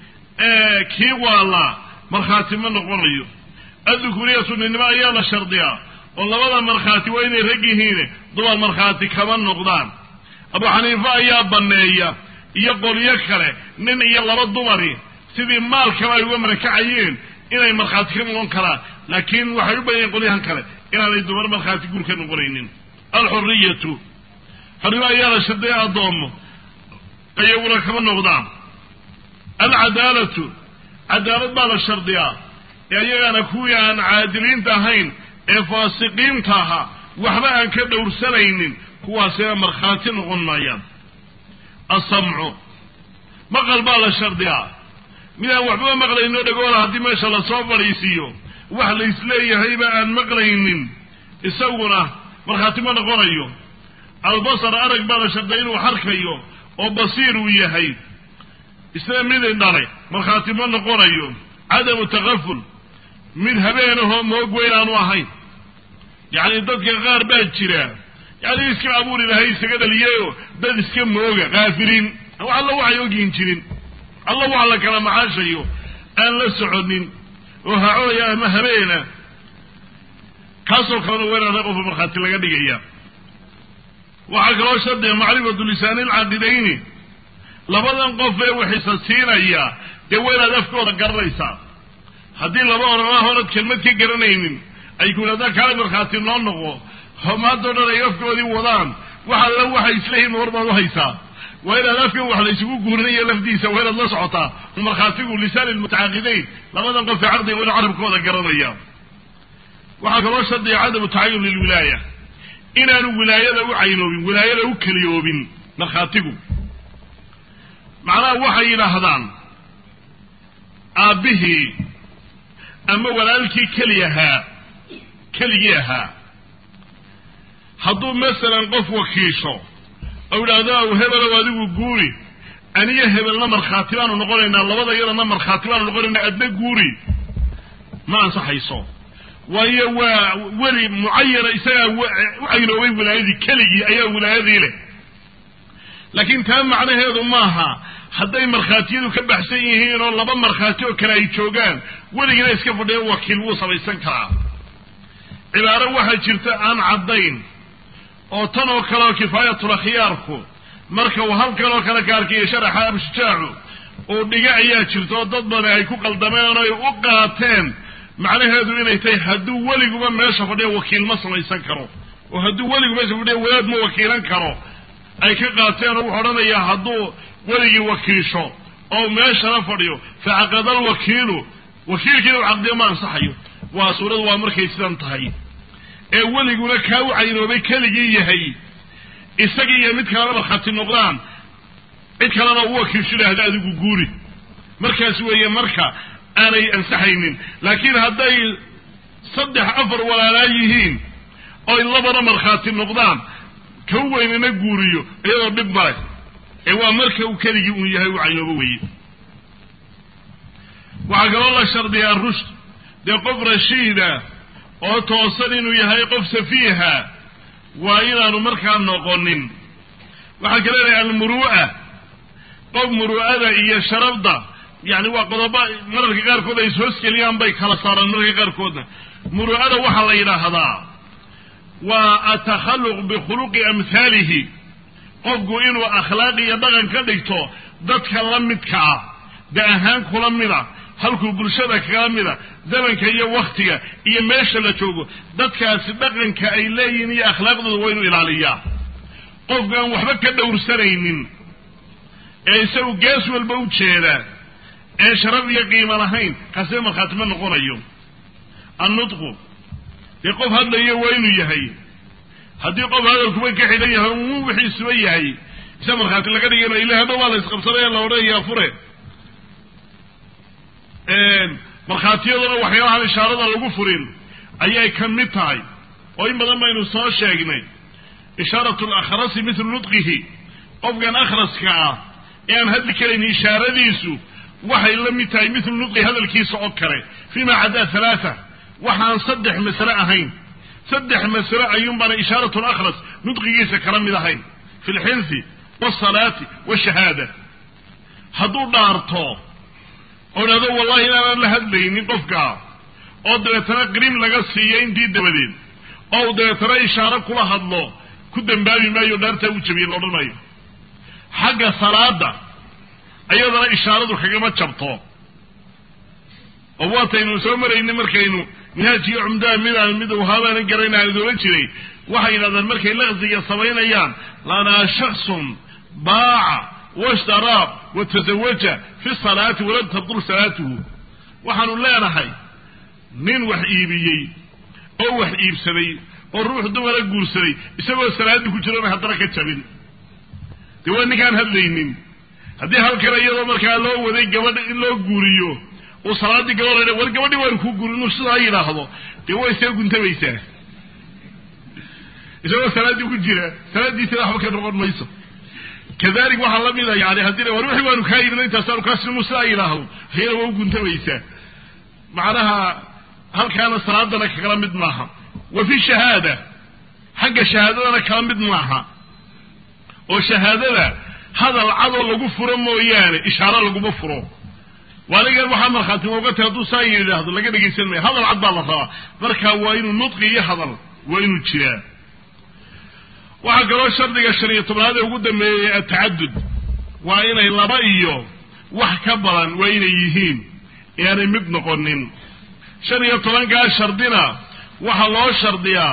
A: kii waala markhaati ma noqonayo addukuriya suninimo ayaa la shardiyaa oo labada markhaati waa inay rag yihiin dumar markhaati kama noqdaan abu xaniife ayaa banneeya iyo qolyo kale nin iyo laba dumari sidii maalkaba ay uga marakacayeen inay markhaati ka noqon karaan laakiin waxay u badan yahin qolyahan kale inaanay dumar markhaati guur ka noqonaynin alxuriyatu xornimo ayaa la shardiya addoomo iyaguna kama noqdaan alcadaalatu cadaalad baa la shardiyaa ee iyagana kuwii aan caadiliinta ahayn ee faasiqiinta ahaa waxba aan ka dhowrsanaynin kuwaasina markhaati noqon maayaan asamcu maqal baa la shardiyaa midaan waxbaba maqlayno dhagoola haddii meesha lasoo fadhiisiiyo wax la isleeyahayba aan maqlaynin isaguna markhaati ma noqonayo albasar arag baa la shardiya inuu xarkayo oo basiir uu yahay isna midin dhalay markhaati ma noqonayo cadamu takaful mid habeenahoo moog weynaanu ahayn yacni dadka qaar baa jira yani iska abuur ilahay isaga dhaliyeyo dad iska mooga kaafiriin alla waxay ogyihin jirin alla waxa la kala macaashayo aan la soconin oo hacooya ama habeena kaasoo kalena weerana qofka markhaati laga dhigaya waxaa kaloo shardiga macrifatu lisaani lcaaqidayni labadan qof ee waxisa siinaya dee waa inaad afkooda garanaysaa haddii laba orana hoonad kelmad ka garanaynin ay ku yidhahdaan kaala markhaati noo noqo homaadoo dhan ay afkoodii wadaan wax alla waxay isleeyihin war baad u haysaa waa inaad afkan wax la isugu guurinayo lafdiisa waa inaad la socotaa markhaatigu lisaan lmutacaaqidayn labadan qof ee caqdiga waa inu carabkooda garanaya waxaa kaloo shardiga cadamu tacayun lilwilaaya inaanu wilaayada u caynoobin wilaayada u keliyoobin markhaatigu macnaha waxay yidhaahdaan aabbihii ama walaalkii keli ahaa keligii ahaa hadduu masalan qof wakiisho oo yidhaahdo aw hebelow adigu guuri aniga hebelna markhaati baanu noqonaynaa labada iyadana markhaati baanu noqonaynaa adna guuri ma ansaxayso waayo waa weli mucayana isagaa u caynoobay wilaayadii keligii ayaa wilaayadii leh laakiin taa macnaheedu maaha hadday markhaatiyadu ka baxsan yihiin oo laba markhaati oo kale ay joogaan weligina iska fadhiya wakiil wuu samaysan karaa cibaaro waxaa jirta aan caddayn oo tan oo kale oo kifaayatul akhyaarku marka uu halkan oo kale ka arkayo sharaxa abshujaacu uu dhiga ayaa jirta oo dad badan ay ku qaldameen oo ay u qaateen macnaheedu inay tahay hadduu weliguba meesha fadhiya wakiil ma samaysan karo oo hadduu weligu meesha fadhiya wadaad ma wakiilan karo ay ka qaateen oo wuxuu odhanayaa hadduu weligii wakiisho oo meeshana fadhiyo facaqada alwakiilu wakiilkiina u caqdiyo ma ansaxayo waa suuradu waa markay sidan tahay ee weliguna kaa u caynoobay keligii yahay isagii iyo mid kalena markhaati noqdaan cid kalena u wakiilsho idhaahda adigu guuri markaas weeye marka aanay ansaxaynin laakiin hadday saddex afar walaalaa yihiin oy labana markhaati noqdaan ka u weynana guuriyo iyadoo dhib male ee waa marka uu keligii uun yahay u caynoobo weye waxaa kaloo la shardiyaa rushd dee qof rashiida oo toosan inuu yahay qof safiiha waa inaanu markaa noqonin waxaa kale leedahay almuru'a qof muru'ada iyo sharafda yani waa qodoba mararka qaarkood ay ishoosgeliyaan bay kala saaraan mararka qaarkoodna muru'ada waxaa la yidhaahdaa waa atakhalluq bikhuluqi amhaalihi qofku inuu akhlaaq iyo dhaqan ka dhigto dadka la midka ah da ahaan kula mida halkuu bulshada kala mida zamanka iyo waktiga iyo meesha la joogo dadkaasi dhaqanka ay leeyihiin iyo akhlaaqdooda waa inuu ilaaliyaa qofkaan waxba ka dhowrsanaynin ee isagu gees walba u jeeda ee sharaf iyo qiimo lahayn kaasee markhaati ma noqonayo annutqu dee qof hadlaya waa inuu yahay haddii qof hadalkuba ka xidhan yahay uu wixiisuba yahay isa markhaati laga dhiganayo ila hadhow waa la isqabsanaya la odhanayaa fure markhaatiyaduna waxyaalahan ishaarada lagu furin ayay ka mid tahay oo in badan baynu soo sheegnay ishaarat lakhrasi mithlu nudqihi qofkan akhraska ah ee aan hadli karayn ishaaradiisu waxay la mid tahay mithlu nudqi hadalkiisa oo kale fima cadaa halaata waxaan saddex masle ahayn saddex masle ayuunbaana ishaarat lakhras nudqigiisa kala mid ahayn fi lxinsi wsalaati washahaada hadduu dhaarto oo dhahdo wallahi inaanaan la hadlaynin qofka oo dabeetana qrim laga siiyo intii dabadeed oo u dabeetana ishaaro kula hadlo ku dambaabi maayo dhaartaa u jabiye laodhan maayo xagga salaada ayadana ishaaradu kagama jabto oo waataynu soo marayna markaynu minhaajkiyo cumdaha midaan mid haabaanan garayna aan idoolan jiray waxay yidhahdaan markay laqsiga samaynayaan lanaa shaksun baaca washtaraa wa tasawaja fi salaati walam tabdul salaatuhu waxaanu leenahay nin wax iibiyey oo wax iibsaday oo ruux dumara guursaday isagoo salaadii ku jirona haddana ka jabin dee waa ninkaan hadlaynin haddii halkan iyadoo markaa loo waday gabadha in loo guuriyo uu salaaddii gabadha war gabadhii waanu kuu guurin inuu sidaa yidhaahdo dee way see guntamaysaa isagoo salaaddii ku jira salaaddiisina waxba ka noqon mayso kadalik waxaa la mida yani haddii war wixii waanu kaa yidhina intaasaanu kaa sinmu sidaa yidhaahdo hayana waa u guntamaysaa macnaha halkaana salaadana kala mid maaha wa fi shahaada xagga shahaadadana kala mid maaha oo shahaadada hadal cadoo lagu furo mooyaane ishaaro laguma furo waanigan waxaa markhaati moogata hadduu saa yidhaahdo laga dhegaysan maya hadal cad baa la rabaa marka waa inuu nudqi iyo hadal waa inuu jiraa waxaa kaloo shardiga shan iyo tobnaad ee ugu dambeeyey atacadud waa inay laba iyo wax ka badan waa inay yihiin eeanay mid noqonin shan iyo tobankaa shardina waxaa loo shardiyaa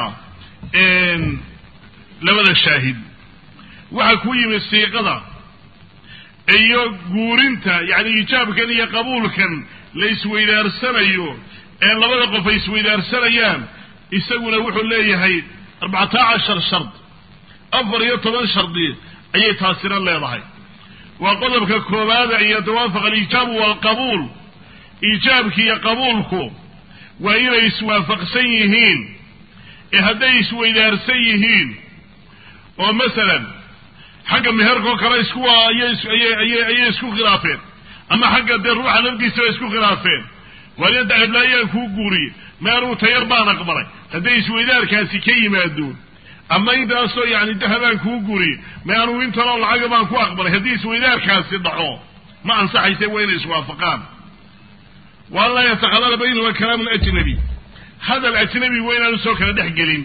A: labada shaahid waxaa ku yimid siiqada iyo guurinta yacni ijaabkan iyo qabuulkan la isweydaarsanayo ee labada qof ay isweydaarsanayaan isaguna wuxuu leeyahay arbacata cashar shard afar iyo toban shardi ayay taasina leedahay waa qodobka koowaada iyo tawaafuq alijaabu waalqabuul iijaabki iyo qabuulku waa inay iswaafaqsan yihiin ee hadday isweydaarsan yihiin oo masalan xagga meherkoo kale isku ayay isku khilaafeen ama xagga dee ruuxa lafdiisaba isku khilaafeen waaliyadda heblaayaan kuu guuriye maanuu tayar baan aqbalay hadday isweydaarkaasi ka yimaado ama intaasoo yani dahabaan kuu guuriye maanuu intanoo lacaga baan ku aqbalay haddii isweydaarkaasi dhaco ma ansaxayse waa inay iswaafaqaan waan laa yatakhalala baynahuma kalaamu ajnabi hadal ajnabi waa inaanu soo kala dhex gelin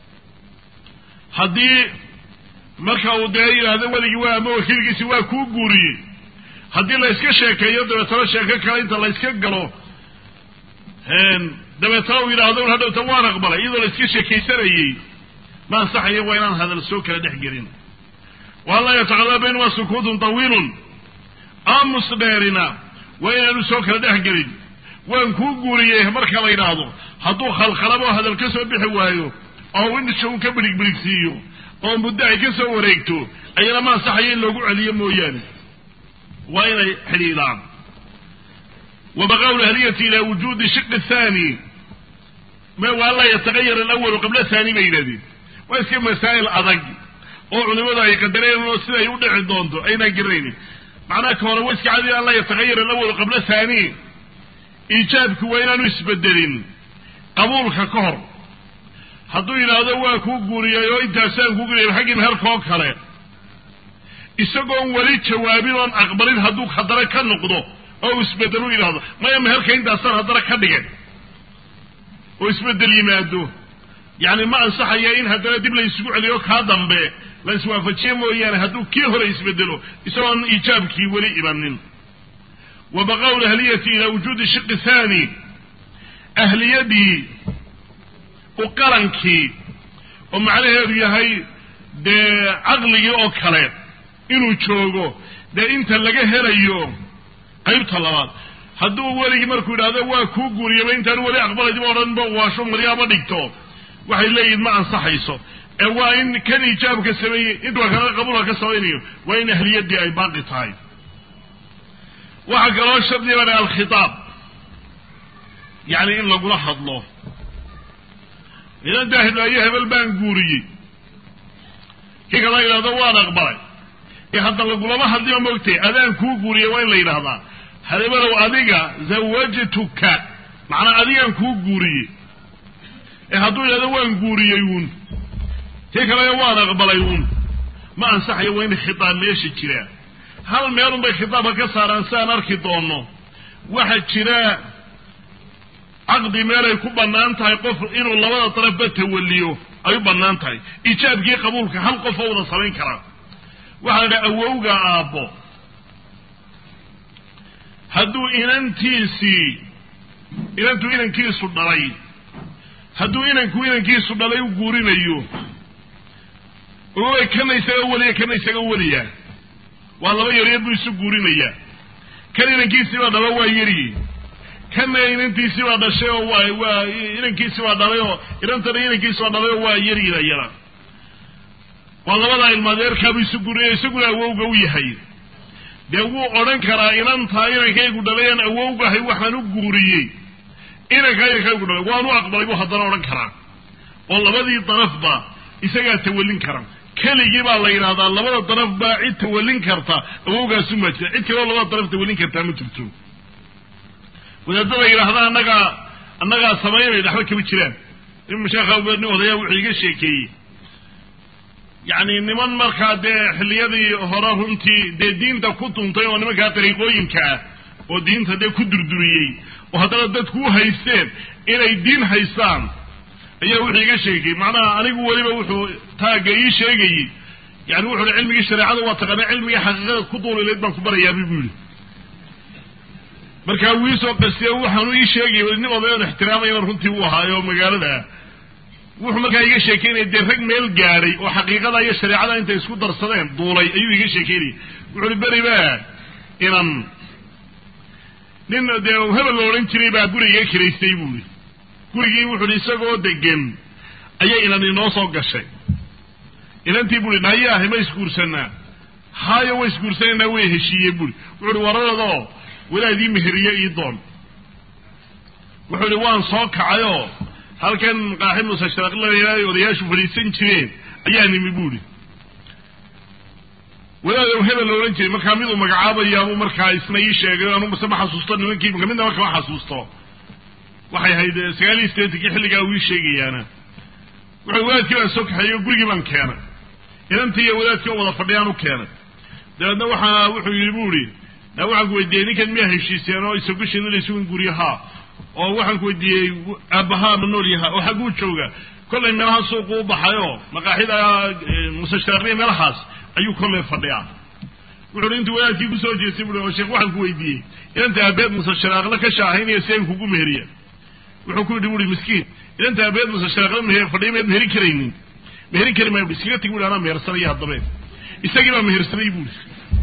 A: haddii marka uu dee yidhaahdo weligii waa ama wakiilkiisi waa kuu guuriyey haddii la yska sheekeeyo dabeetana sheeko kale inta la yska galo dabeetana uu yidhaahdo un hadhowta waan aqbalay iyadoo la iska sheekaysanayey ma ansaxayo waa inaan hadal soo kala dhex gelin waan laa yataqadala baynahuma sukuutun tawiilun aamus dheerina waa inaanu soo kala dhex gelin waan kuu guuriyey marka la yidhaahdo hadduu khalkhalabo hadal ka soo bixi waayo oo indhisha un ka birig birigsiiyo oo muddo ay ka soo wareegto ayana ma ansaxayo in loogu celiyo mooyaane waa inay xidhiidhaan wa baqaau lahliyati ilaa wujuudi shiqi thani waa laa yatagayar alawalu qabla thani bay yidhahdeen waa iska masaa'il adag oo culimadu ay qadareen oo siday u dhici doonto aynaan garanaynin macnaha ka hore waa iska cadi an laa yatagayar alawalu qabla thani iijaabku waa inaanu isbedelin qabuulka ka hor hadduu yidhaahdo waa kuu guuriyay oo intaasaan kuu guuriyay xaggii meherkoo kale isagoon weli jawaabin oon aqbalin hadduu haddana ka noqdo oo uu isbedel u yidhaahdo maya meherka intaasaan haddana ka dhigay oo isbedel yimaado yacni ma ansaxaya in haddana dib la isugu celiyo kaa dambe la iswaafajiye mooyaane hadduu kii hore isbedelo isagoon iijaabkii weli imanin wa baqaau lahliyati ilaa wujuudi shiqi thani ahliyadii u qarankii oo macnaheedu yahay dee caqligii oo kale inuu joogo dee inta laga helayo qaybta labaad hadduu weligii markuu yidhahdo waa kuu guuriyaba intaanu weli aqbalayba odhanba waasho maryaaba dhigto waxay leeyihin ma ansaxayso ee waa in kan ijaabka sameeyey intuu kale qabuulka ka samaynayo waa in ahliyaddii ay baaqi tahay waxaa kaloo shardi baa alkhitaab yacni in lagula hadlo idan daahidaayo hebel baan guuriyey kii kala yidhahdo waan aqbalay ee hadda lagulama hadliyo moogtay adaan kuu guuriyey waa in la yidhahdaa hadeebalow adiga zawajtuka macnaa adigaan kuu guuriyey ee hadduu yidhahdo waan guuriyey uun kii kalena waan aqbalay uun ma ansaxayo waa in khitaab meesha jiraa hal meelun bay khitaabka ka saaraan si aan arki doonno waxaa jira caqdi meelay ku bannaan tahay qof inuu labada darafba tawaliyo ay u bannaan tahay ijaabkii qabuulka hal qof oo wada samayn karaa waxaa la dhaha awowga aabbo hadduu inantiisii inantuu inankiisu dhalay hadduu inanku inankiisu dhalay u guurinayo ogoay kana isaga weliya kana isaga weliya waa laba yaryar buu isu guurinayaa kan inankiisiibaa dhalo waa yari kana inantiisiibaa dhashay oo waa waa inankiisibaa dhalay oo inantana inankiisibaa dhalay oo waa yaryada yara waa labadaa ilmaadeerkaabuu isu guurinaya isaguna awowga u yahay dee wuu odhan karaa inantaa inankaygu dhalayaan awowgahay waxaan u guuriyey inankaa inankaygu dhalay waan u aqbalay buu haddana odhan karaa oo labadii darafba isagaa tawallin kara keligii baa la yidhahdaa labada daraf baa cid tawallin karta awowgaasu maa jira cid kaleo labada daraf tawallin kartaa ma jirto wadaadada yidhaahda annagaa annagaa samaynay dhaxba kama jiraan in sheekha nin odayaa wuxuu iga sheekeeyey yacni niman markaa dee xilliyadii hore runtii dee diinta ku tuntay oo nimankaa dariiqooyinka ah oo diinta dee ku durduriyey oo haddana dadku u haysteen inay diin haystaan ayaa wuxuu iga sheegay macnaha anigu weliba wuxuu taagga ii sheegayey yani wuxu uhi cilmigii shareecada waa taqaana cilmigii xaqiiqada ku duulilayd baan ku barayaaba buu yihi markaa wuu iisoo qastiye waxaanu ii sheegay nin odayoon ixtiraamayana runtii uu ahaayo magaalada wuxuu markaa iga sheekeynaya dee rag meel gaadhay oo xaqiiqada iyo shareecada intay isku darsadeen duulay ayuu iga sheekeynayay wuxu uhi beriba inan nin dee hebel la odhan jiray baa guriga kiraystay buuhi gurigii wuxu uhi isagoo degan ayay inan inoo soo gashay inantii buuhi nayaahay ma isguursanaa haayo way isguursanaynaa way heshiiyeen buuhi wuxu uhi wararadoo walaadii meheriye ii doon wuxuu ihi waan soo kacayoo halkan qaaxi musasharaaqlay odayaashu fadhiisan jireen ayaa nimi buuhi walaad hebel la odhan jiray markaa miduu magacaabayaabuu markaa isna ii sheegay anu mase ma xasuusto nimankii midnaba kama xasuusto waxay ahayd sagaal iyo sideetankii xilligaa uu ii sheegayaana wuxuu wadaadkii baan soo kaxeeyey oo gurigii baan keenay inantii iyo wadaadkii oo wada fadhiyaan u keenay dabeedna waxaa wuxuu yidhi bu ihi na waxaan ku weydiiyey ninkan miyaa heshiiseen oo isagushina laysugan guriyo haa oo waxaan ku weydiiyey aabbahaa ma nool yaha oo xagguu jooga kollay meelaha suuqu u baxayoo maqaaxida musasharaaqniya meelahaas ayuu kollay fadhiyaa wuxuuhi intuu wadaadkii kusoo jeestay bui oo sheekh waxaan ku weydiiyey inanta aabeed musasharaaqla ka shaahaynaya si an kugu meheriya wuxuu ku yidhi buui miskiin inanta aabeed musasharaaqla meher fadhiya maad meherin karaynin meherin kari maayo iskaga tigi bui anaa mehersanaya haddabee isagii baa mehersaday buui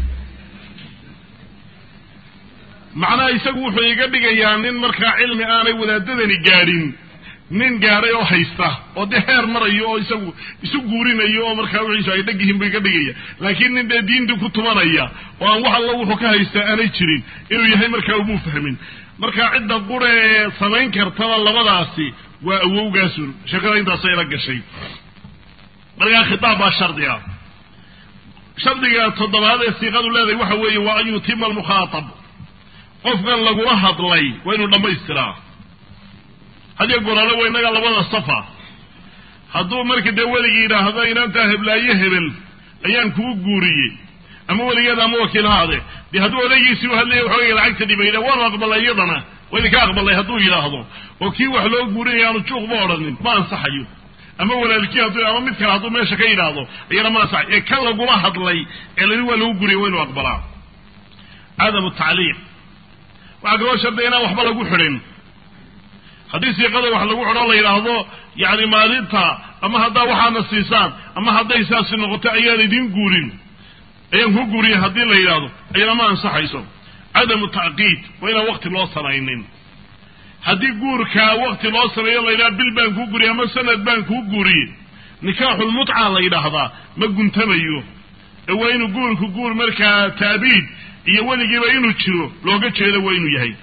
A: macnaha isagu wuxuu iga dhigayaa nin markaa cilmi aanay wadaadadani gaadhin nin gaadhay oo haysta oo dee heer marayo oo isagu isu guurinayo oo markaa wixiisu ay dheg yihiin buu iga dhigaya laakiin nin dee diintii ku tumanaya oo aan wax alla wuxuu ka haystaa aanay jirin inuu yahay markaa umuu fahmin markaa cidda qura ee samayn kartaba labadaasi waa awowgaasun sheekada intaasay la gashay markaa khitaab baa shardi ah shardiga toddobaad ee siiqadu leedahay waxa weeye waa an yutima almukhaatab qofkan lagula hadlay waa inuu dhammaystiraa hadiyo goraale waa innaga labada safa hadduu marka dee weligii yidhaahdo inantaa heblaayo hebel ayaan kugu guuriyey ama weligeeda ama wakiil haade dee hadduu odaygiisii u hadlaya waxoogay lacagta dhibayna waanu aqbalay iyadana waa idinka aqbalay hadduu yidhaahdo oo kii wax loo guurinaya aanu juuqba odhanin ma ansaxayo ama walaalkii hadduu ama mid kale hadduu meesha ka yidhaahdo iyana ma ansaxayo ee kan lagula hadlay ee lani waa lagu guriyay waa inu aqbalaa cadamu tacliiq waxaa kaloo shardiga inaan waxba lagu xidhin haddii siiqada wax lagu xidho la yidhaahdo yacni maalinta ama haddaa waxaana siisaan ama hadday saasi noqoto ayaan idin guurin ayaan ku guuriye haddii la yidhaahdo ayana ma ansaxayso cadamu tacqiid waa inaan wakti loo samaynin haddii guurkaa wakti loo sameeyo la yidhaha bil baan kuu guuriyey ama sanad baan kuu guuriyey nikaaxulmutca la yidhaahdaa ma guntamayo ee waa inuu guurku guur markaa taabiid iyo weligiiba inuu jiro looga jeedo waa inuu yahay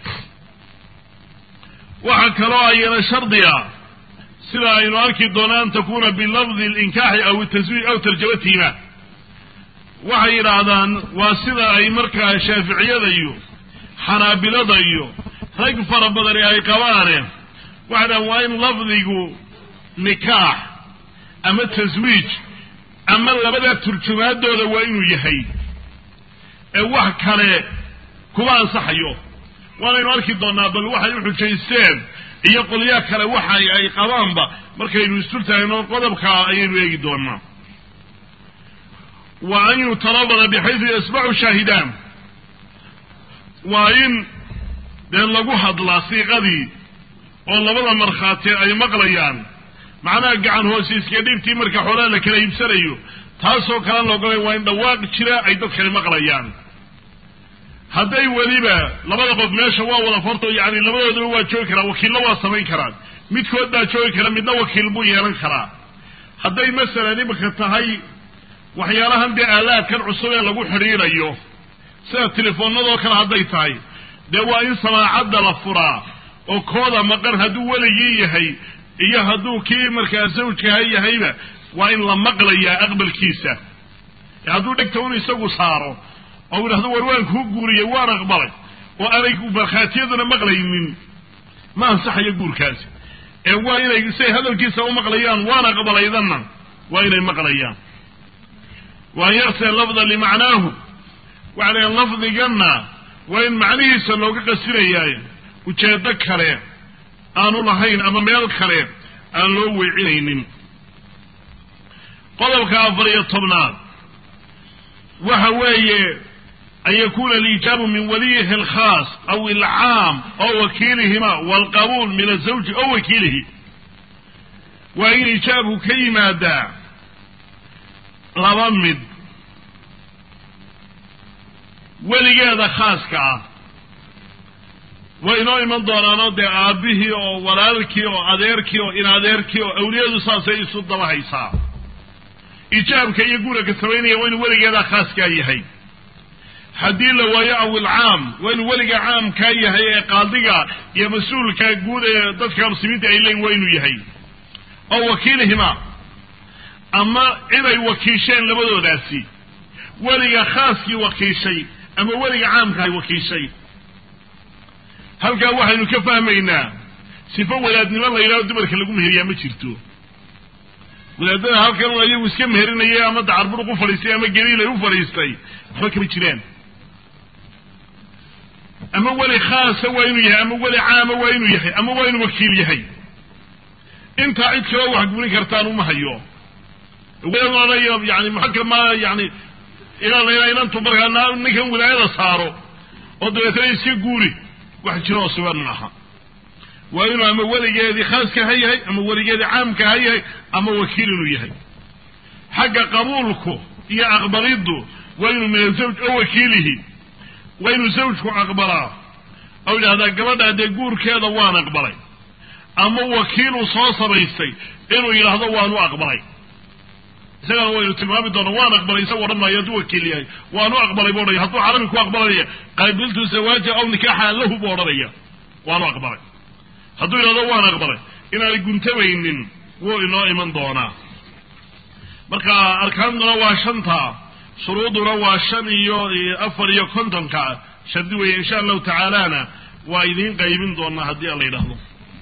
A: waxaa kaloo ayana shardiga sida aynu arki doona an takuna bilafdi linkaaxi aw taswiij aw tarjamatiima waxay yidhaahdaan waa sida ay markaa shaaficiyada iyo xanaabilada iyo rag fara badani ay qabaane waxay dhahan waa in lafdigu nikaax ama taswiij ama labada turjumaadooda waa inuu yahay ee wax kale kuma ansaxayo waanaynu arki doonaa bal waxay u xujaysteen iyo qolyaa kale waxa ay qabaanba markaynu isturtaagno qodobka ayaynu eegi doonaa wa an yutalabada bixaysu yasmacu shaahidaan waa in dee lagu hadlaa siiqadii oo labada markhaati ay maqlayaan macnaha gacan hoosiiska dhibtii marka xoolaa la kala iibsanayo taasoo kale laogolay waa in dhawaaq jira ay dadkani maqlayaan hadday weliba labada qof meesha waa wada farto yani labadoodaba waa joogi karaa wakiilla waa samayn karaan midkood baa joogi kara midna wakiil buu yeelan karaa hadday masalan imika tahay waxyaalahan dee aalaadkan cusub ee lagu xidhiidhayo sida telefoonadoo kale hadday tahay dee waa in samaacadda la furaa oo kooda maqan hadduu weligii yahay iyo hadduu kii markaa zawjkaha yahayba waa in la maqlayaa aqbalkiisa hadduu dhegta un isagu saaro oo yidhahdo war waan kuu guuriyey waan aqbalay oo aanay markhaatiyaduna maqlaynin ma ansaxayo guurkaasi ee waa inay say hadalkiisa u maqlayaan waan aqbalaydanna waa inay maqlayaan waan yarsee lafda limacnaahu waxa la lafdiganna waa in macnihiisa looga qasinayaayo ujeedo kale aanu lahayn ama meel kale aan loo weecinaynin qodobka afar iyo tobnaad waxa weeye an yakuna alijaabu min waliyihi alkhaas aw ilcaam oo wakiilihima walqabuul min azawji oo wakiilihi waa in ijaabku ka yimaadaa laba mid weligeeda khaaska ah way inoo iman doonaanoo dee aabbihii oo walaalkii oo adeerkii oo in adeerkii oo awliyadu saasay isu daba haysaa ijaabka iyo guuraka samaynaya waa inuu weligeedaa khaaskaa yahay haddii la waayo awilcaam waa inuu weliga caamkaa yahay ee qaadiga iyo mas-uulka guud ee dadka muslimiinta ay leeyiin waa inuu yahay oo wakiilihima ama ciday wakiisheen labadoodaasi weliga khaaskii wakiishay ama weliga caamka ay wakiishay halkaa waxaynu ka fahmaynaa sifo wadaadnimo la yidhahdo dumarka lagu meheriyaa ma jirto wadaadada halkan un ayagu iska meherinayay ama dacarburuq u fadhiistay ama geliilay u fadhiistay waxba kama jiraan ama weli khaasa waa inuu yahay ama weli caama waa inuu yahay ama waa inuu wakiil yahay intaa cid kaloo wax guurin kartaan uma hayo yani muxakama yani ilaa inantu markaa ninkan wilaayada saaro oo dabeetana iska guuri wax jiro oo sugan maaha waa inuu ama weligeedii khaaska ha yahay ama weligeedii caamka ha yahay ama wakiil inuu yahay xagga qabuulku iyo aqbaliddu waa inuu min azawj oo wakiilihi waa inuu zawjku aqbalaa oo yidhahdaa gabadha dee guurkeeda waan aqbalay ama wakiiluu soo samaystay inuu yidhaahdo waanu aqbalay isagana waynu tilmaami doona waan aqbalay isaga odhan maayo hadduu wakiil yahay waanu aqbalay bu odhanaya hadduu carabi ku aqbalanaya qaabiltu zawaaja aw nikaaxa lahu buu odhanaya waanu aqbalay hadduu yidhahdo waan aqbalay inaanay guntamaynin wuu inoo iman doonaa marka arkaantuna waa shanta shuruuduna waa shan iyo afar iyo kontonka shardi weeye insha allahu tacaalana waa idiin qaybin doonaa haddii aan la yidhaahdo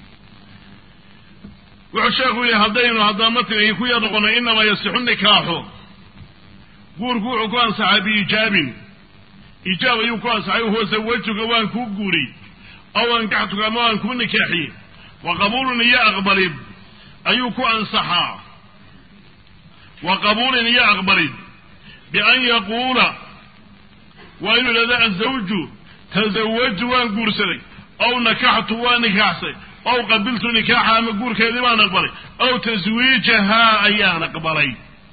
A: wuxuu sheekhu yihi haddaynu haddana matnigii ku yar noqono inamaa yasixu nikaaxu guurku wuxuu ku ansaxay biijaabin ijaab ayuu ku ansaxay huwa sawajuka waan kuu guuriy aw ankaxtuka ama waan kuu nikaaxiyey wa qabuulun iyo aqbalid ayuu ku ansaxaa wa qabuulin iyo aqbalid bian yaquula waa inuu yidhahdo azawju tasawaju waan guursaday aw nakaxtu waan nikaaxsay ow qabiltu nikaaxa ama guurkeedii baan aqbalay ow taswiijahaa ayaan aqbalay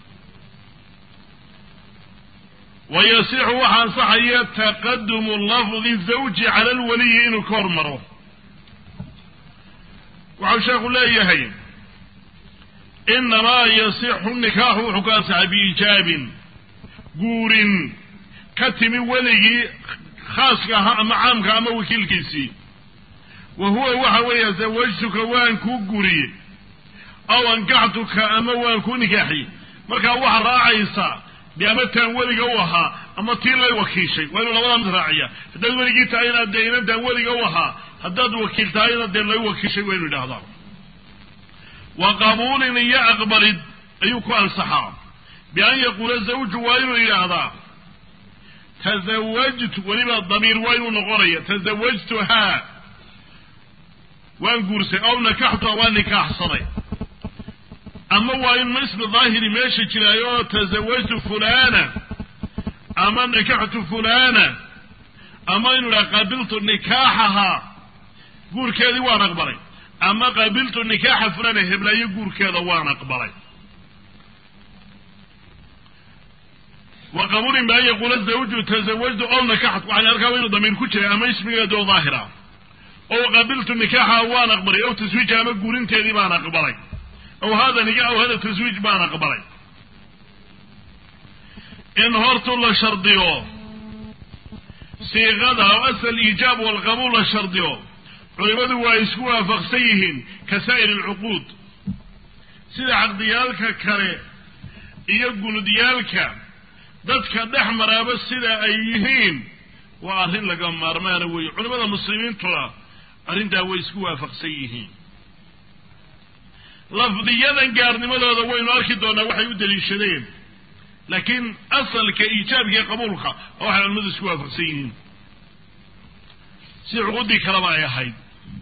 A: wayasixu waxaa ansaxaya taqadumu lafdi zawji cala alwaliyi inuu ka hormaro waxau sheekhu leeyahay inamaa yasixu nikaaxu wuxuu ka ansaxay biijaabin guurin ka timi weligii khaaska ahaa ama caamka ama wakiilkiisii wa huwa waxa weeye zawajtuka waan kuu guriyey aw ankaxtuka ama waan kuu nikaaxiyey markaa waxaa raacaysaa de ama taan weliga u ahaa ama tii lay wakiishay waa inuu labadaa mid raaciya haddaad weligii tahay inaad dee inantaan weliga u ahaa haddaad wakiil tahayna dee lay wakiishay waa inu idhahdaa wa qabuulin iyo aqbalid ayuu ku ansaxaa bian yaquula zawju waa inuu yidhaahdaa tazawajtu weliba damiir waa inuu noqonaya tazawajtuhaa waan guursay ow nakaxtuha waan nikaaxsaday ama waa in ismi daahiri meesha jiraayo tazawajtu fulana ama nakaxtu fulana ama inu idhaha qabiltu nikaaxahaa guurkeedii waan aqbalay ama qabiltu nikaaxa fulana heblaayo guurkeeda waan aqbalay wa qabuulin bi an yaquula zawju tazawajtu ow nakaxtu waxaan arkaa inuu damiir ku jiray ama ismigeedoo daahira ow qabiltu nikaaxaha waan aqbalay ow taswiija ama guurinteedii baan aqbalay aw hada nika aw hada taswiij baan aqbalay in hortu la shardiyo siiqada aw asal iijaab walqabuul la shardiyo culimadu waa isku waafaqsan yihiin ka saa'ir alcuquud sida caqdiyaalka kale iyo gunudyaalka dadka dhex maraaba sida ay yihiin waa arrin laga maarmaana weeye culimada muslimiintuna arrintaa way isku waafaqsan yihiin lafdiyadan gaarnimadooda waynu arki doonaa waxay u daliishadeen laakiin asalka iijaabka iyo qabuulka oo waxay culimadu isku waafaqsan yihiin si cuqudii kaleba ay ahayd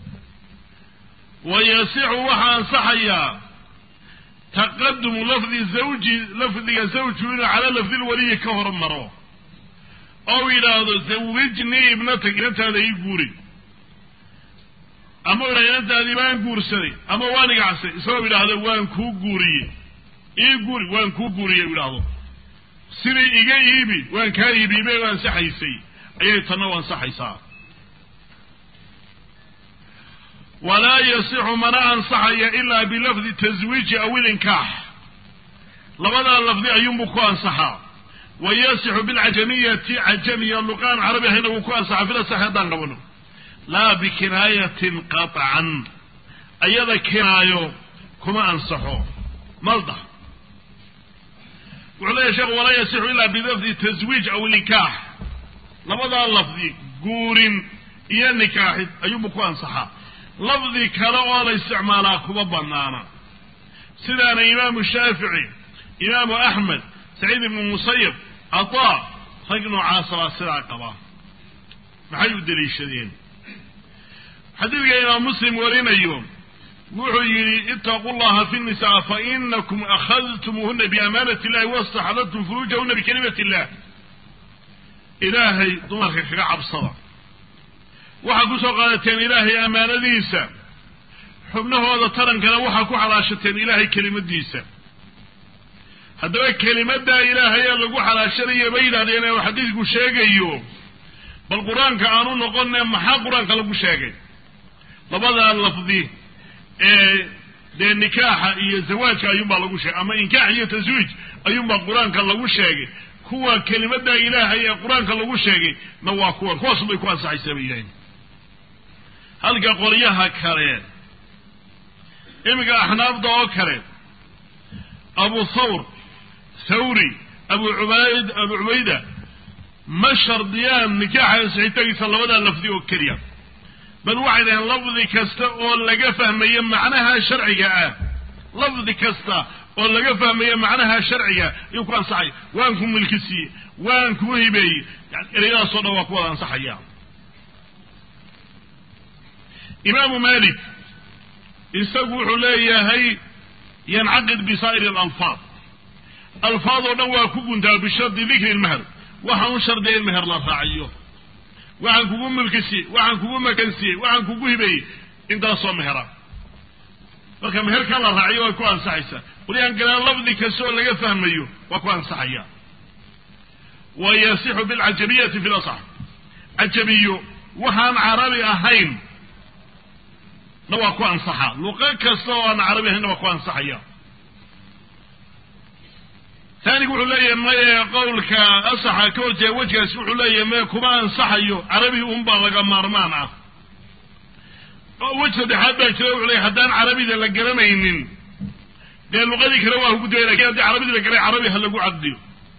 A: wayasixu waxaa ansaxayaa taqadumu lafdi zawji lafdiga zawju inuu calaa lafdi lwaliyi ka hormaro ou yidhaahdo zawijnii ibnatak inantaada ii guuri ama idha inantaadii baan guursaday ama waan igacsay isagoo idhaahdo waan kuu guuriyey ii guuri waan kuu guuriyey u idhaahdo sidii iga iibi waan kaa iibiibay u ansaxaysay ayay tanna u ansaxaysaa walaa yasixu mana ansaxaya ilaa bilafdi taswiiji aw ilinkaax labadaa lafdi ayuunbuu ku ansaxaa wa yasixu bilcajamiyati cajamiya luqaan carabi ahayna wuu ku ansaxaa filasax haddaan qabano laa bikinaayatin qaطcan ayada kinaayo kuma ansaxo malda wuxuu leeyahy sheekhu walaa yasixu ilaa bilafdi taswiij aw ilinkaax labadaa lafdi guurin iyo nikaaxid ayuunbuu ku ansaxaa lafdi kale oo la isticmaalaa kuma banaana sidaana imaamu shaafici imaamu axmed saciid ibnu musayib ataa rag noocaasabaa sidaa qaba maxay u deliishadeen xadiidka imaam muslim warinayo wuxuu yidhi itaquu llaha fi nisaa fa inakum akhadtumuuhuna biamaanati illahi wastaxdadtum furuujahuna bikalimati illah ilaahay dumarka kaga cabsada waxaa ku soo qaadateen ilaahay ammaanadiisa xubnahooda tarankana waxaa ku xalaashateen ilaahay kelimadiisa haddaba kelimaddaa ilaahay ee lagu xalaashanayo bay yidhahdeen ee xadiidku sheegayo bal qur-aanka aanu noqonne maxaa qur-aanka lagu sheegay labadaa lafdi ee dee nikaaxa iyo zawaajka ayuunbaa lagu sheegay ama inkaax iyo taswiij ayuunbaa qur-aanka lagu sheegay kuwa kelimaddaa ilaahay ee qur-aanka lagu sheegay na waa kuwan kuwaas bay ku ansaxaysaa bay yidhahdeen halka qoryaha kale iminka axnaafda oo kale abu thawr thawri abu ubayd abu cubayda ma shardiyaan nikaaxa ansixitagiisa labadaa lafdi oo keliya bal waxay dhaheen lafdi kasta oo laga fahmayo macnaha sharciga ah lafdi kasta oo laga fahmayo macnaha sharciga ayuu ku ansaxaya waan ku milki siiyey waan kuu hibeeyey yani ereyadaasoo dhan waa ku wada ansaxaya imaamu malik isagu wuxuu leeyahay yancaqid bisaa'iri alalfaad alfaad oo dhan waa ku guntaa bishardi dikri lmeher waxaan u shardiya in meher la raaciyo waxaan kugu mulkisiiyey waxaan kugu makansiyey waxaan kugu hibeeyey intaasoo mehera marka meherkaa la raaciyo way ku ansaxaysaa waliaan galaan lafdi kasta oo laga fahmayo waa ku ansaxaya wa yasixu bilcajabiyati fi lasax cajabiyo waxaan carabi ahayn na waa ku ansaxa luqo kasta oo aan carabi ahaynna waa ku ansaxaya taanigu wuxuu leeyahay maye qowlka asaxa ka horjeeda wejgaasi wuxuu leeyahay maye kuma ansaxayo carabi unbaa laga maarmaan ah wej saddexaad baa jira wuxuu leeyahy haddaan carabida la garanaynin dee luqadii kale waa hugudaya lakin haddii carabidii la garay carabi ha lagu caqdiyo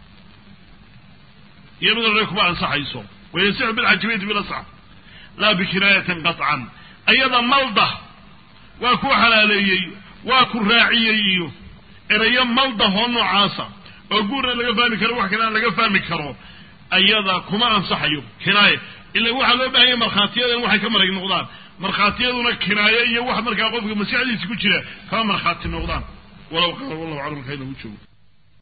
A: iyaduna kuma ansaxayso wayasixu bilcajabiyati bilasx laa bikinaayatin qaطcan ayada malda waa ku xalaaleeyey waa ku raaciyey iyo erayo maldahoo noocaasa oo guurna laga fahmi karo wax kalena laga fahmi karo ayada kuma ansaxayo kinaaye ila waxaa loo bahanya markhaatiyadan waxay ka marag noqdaan markhaatiyaduna kinaaye iyo wax markaa qofka maskaxdiisa ku jira kama markhaati noqdaan walaw qaala wallahu aclam halkaa inagu joogo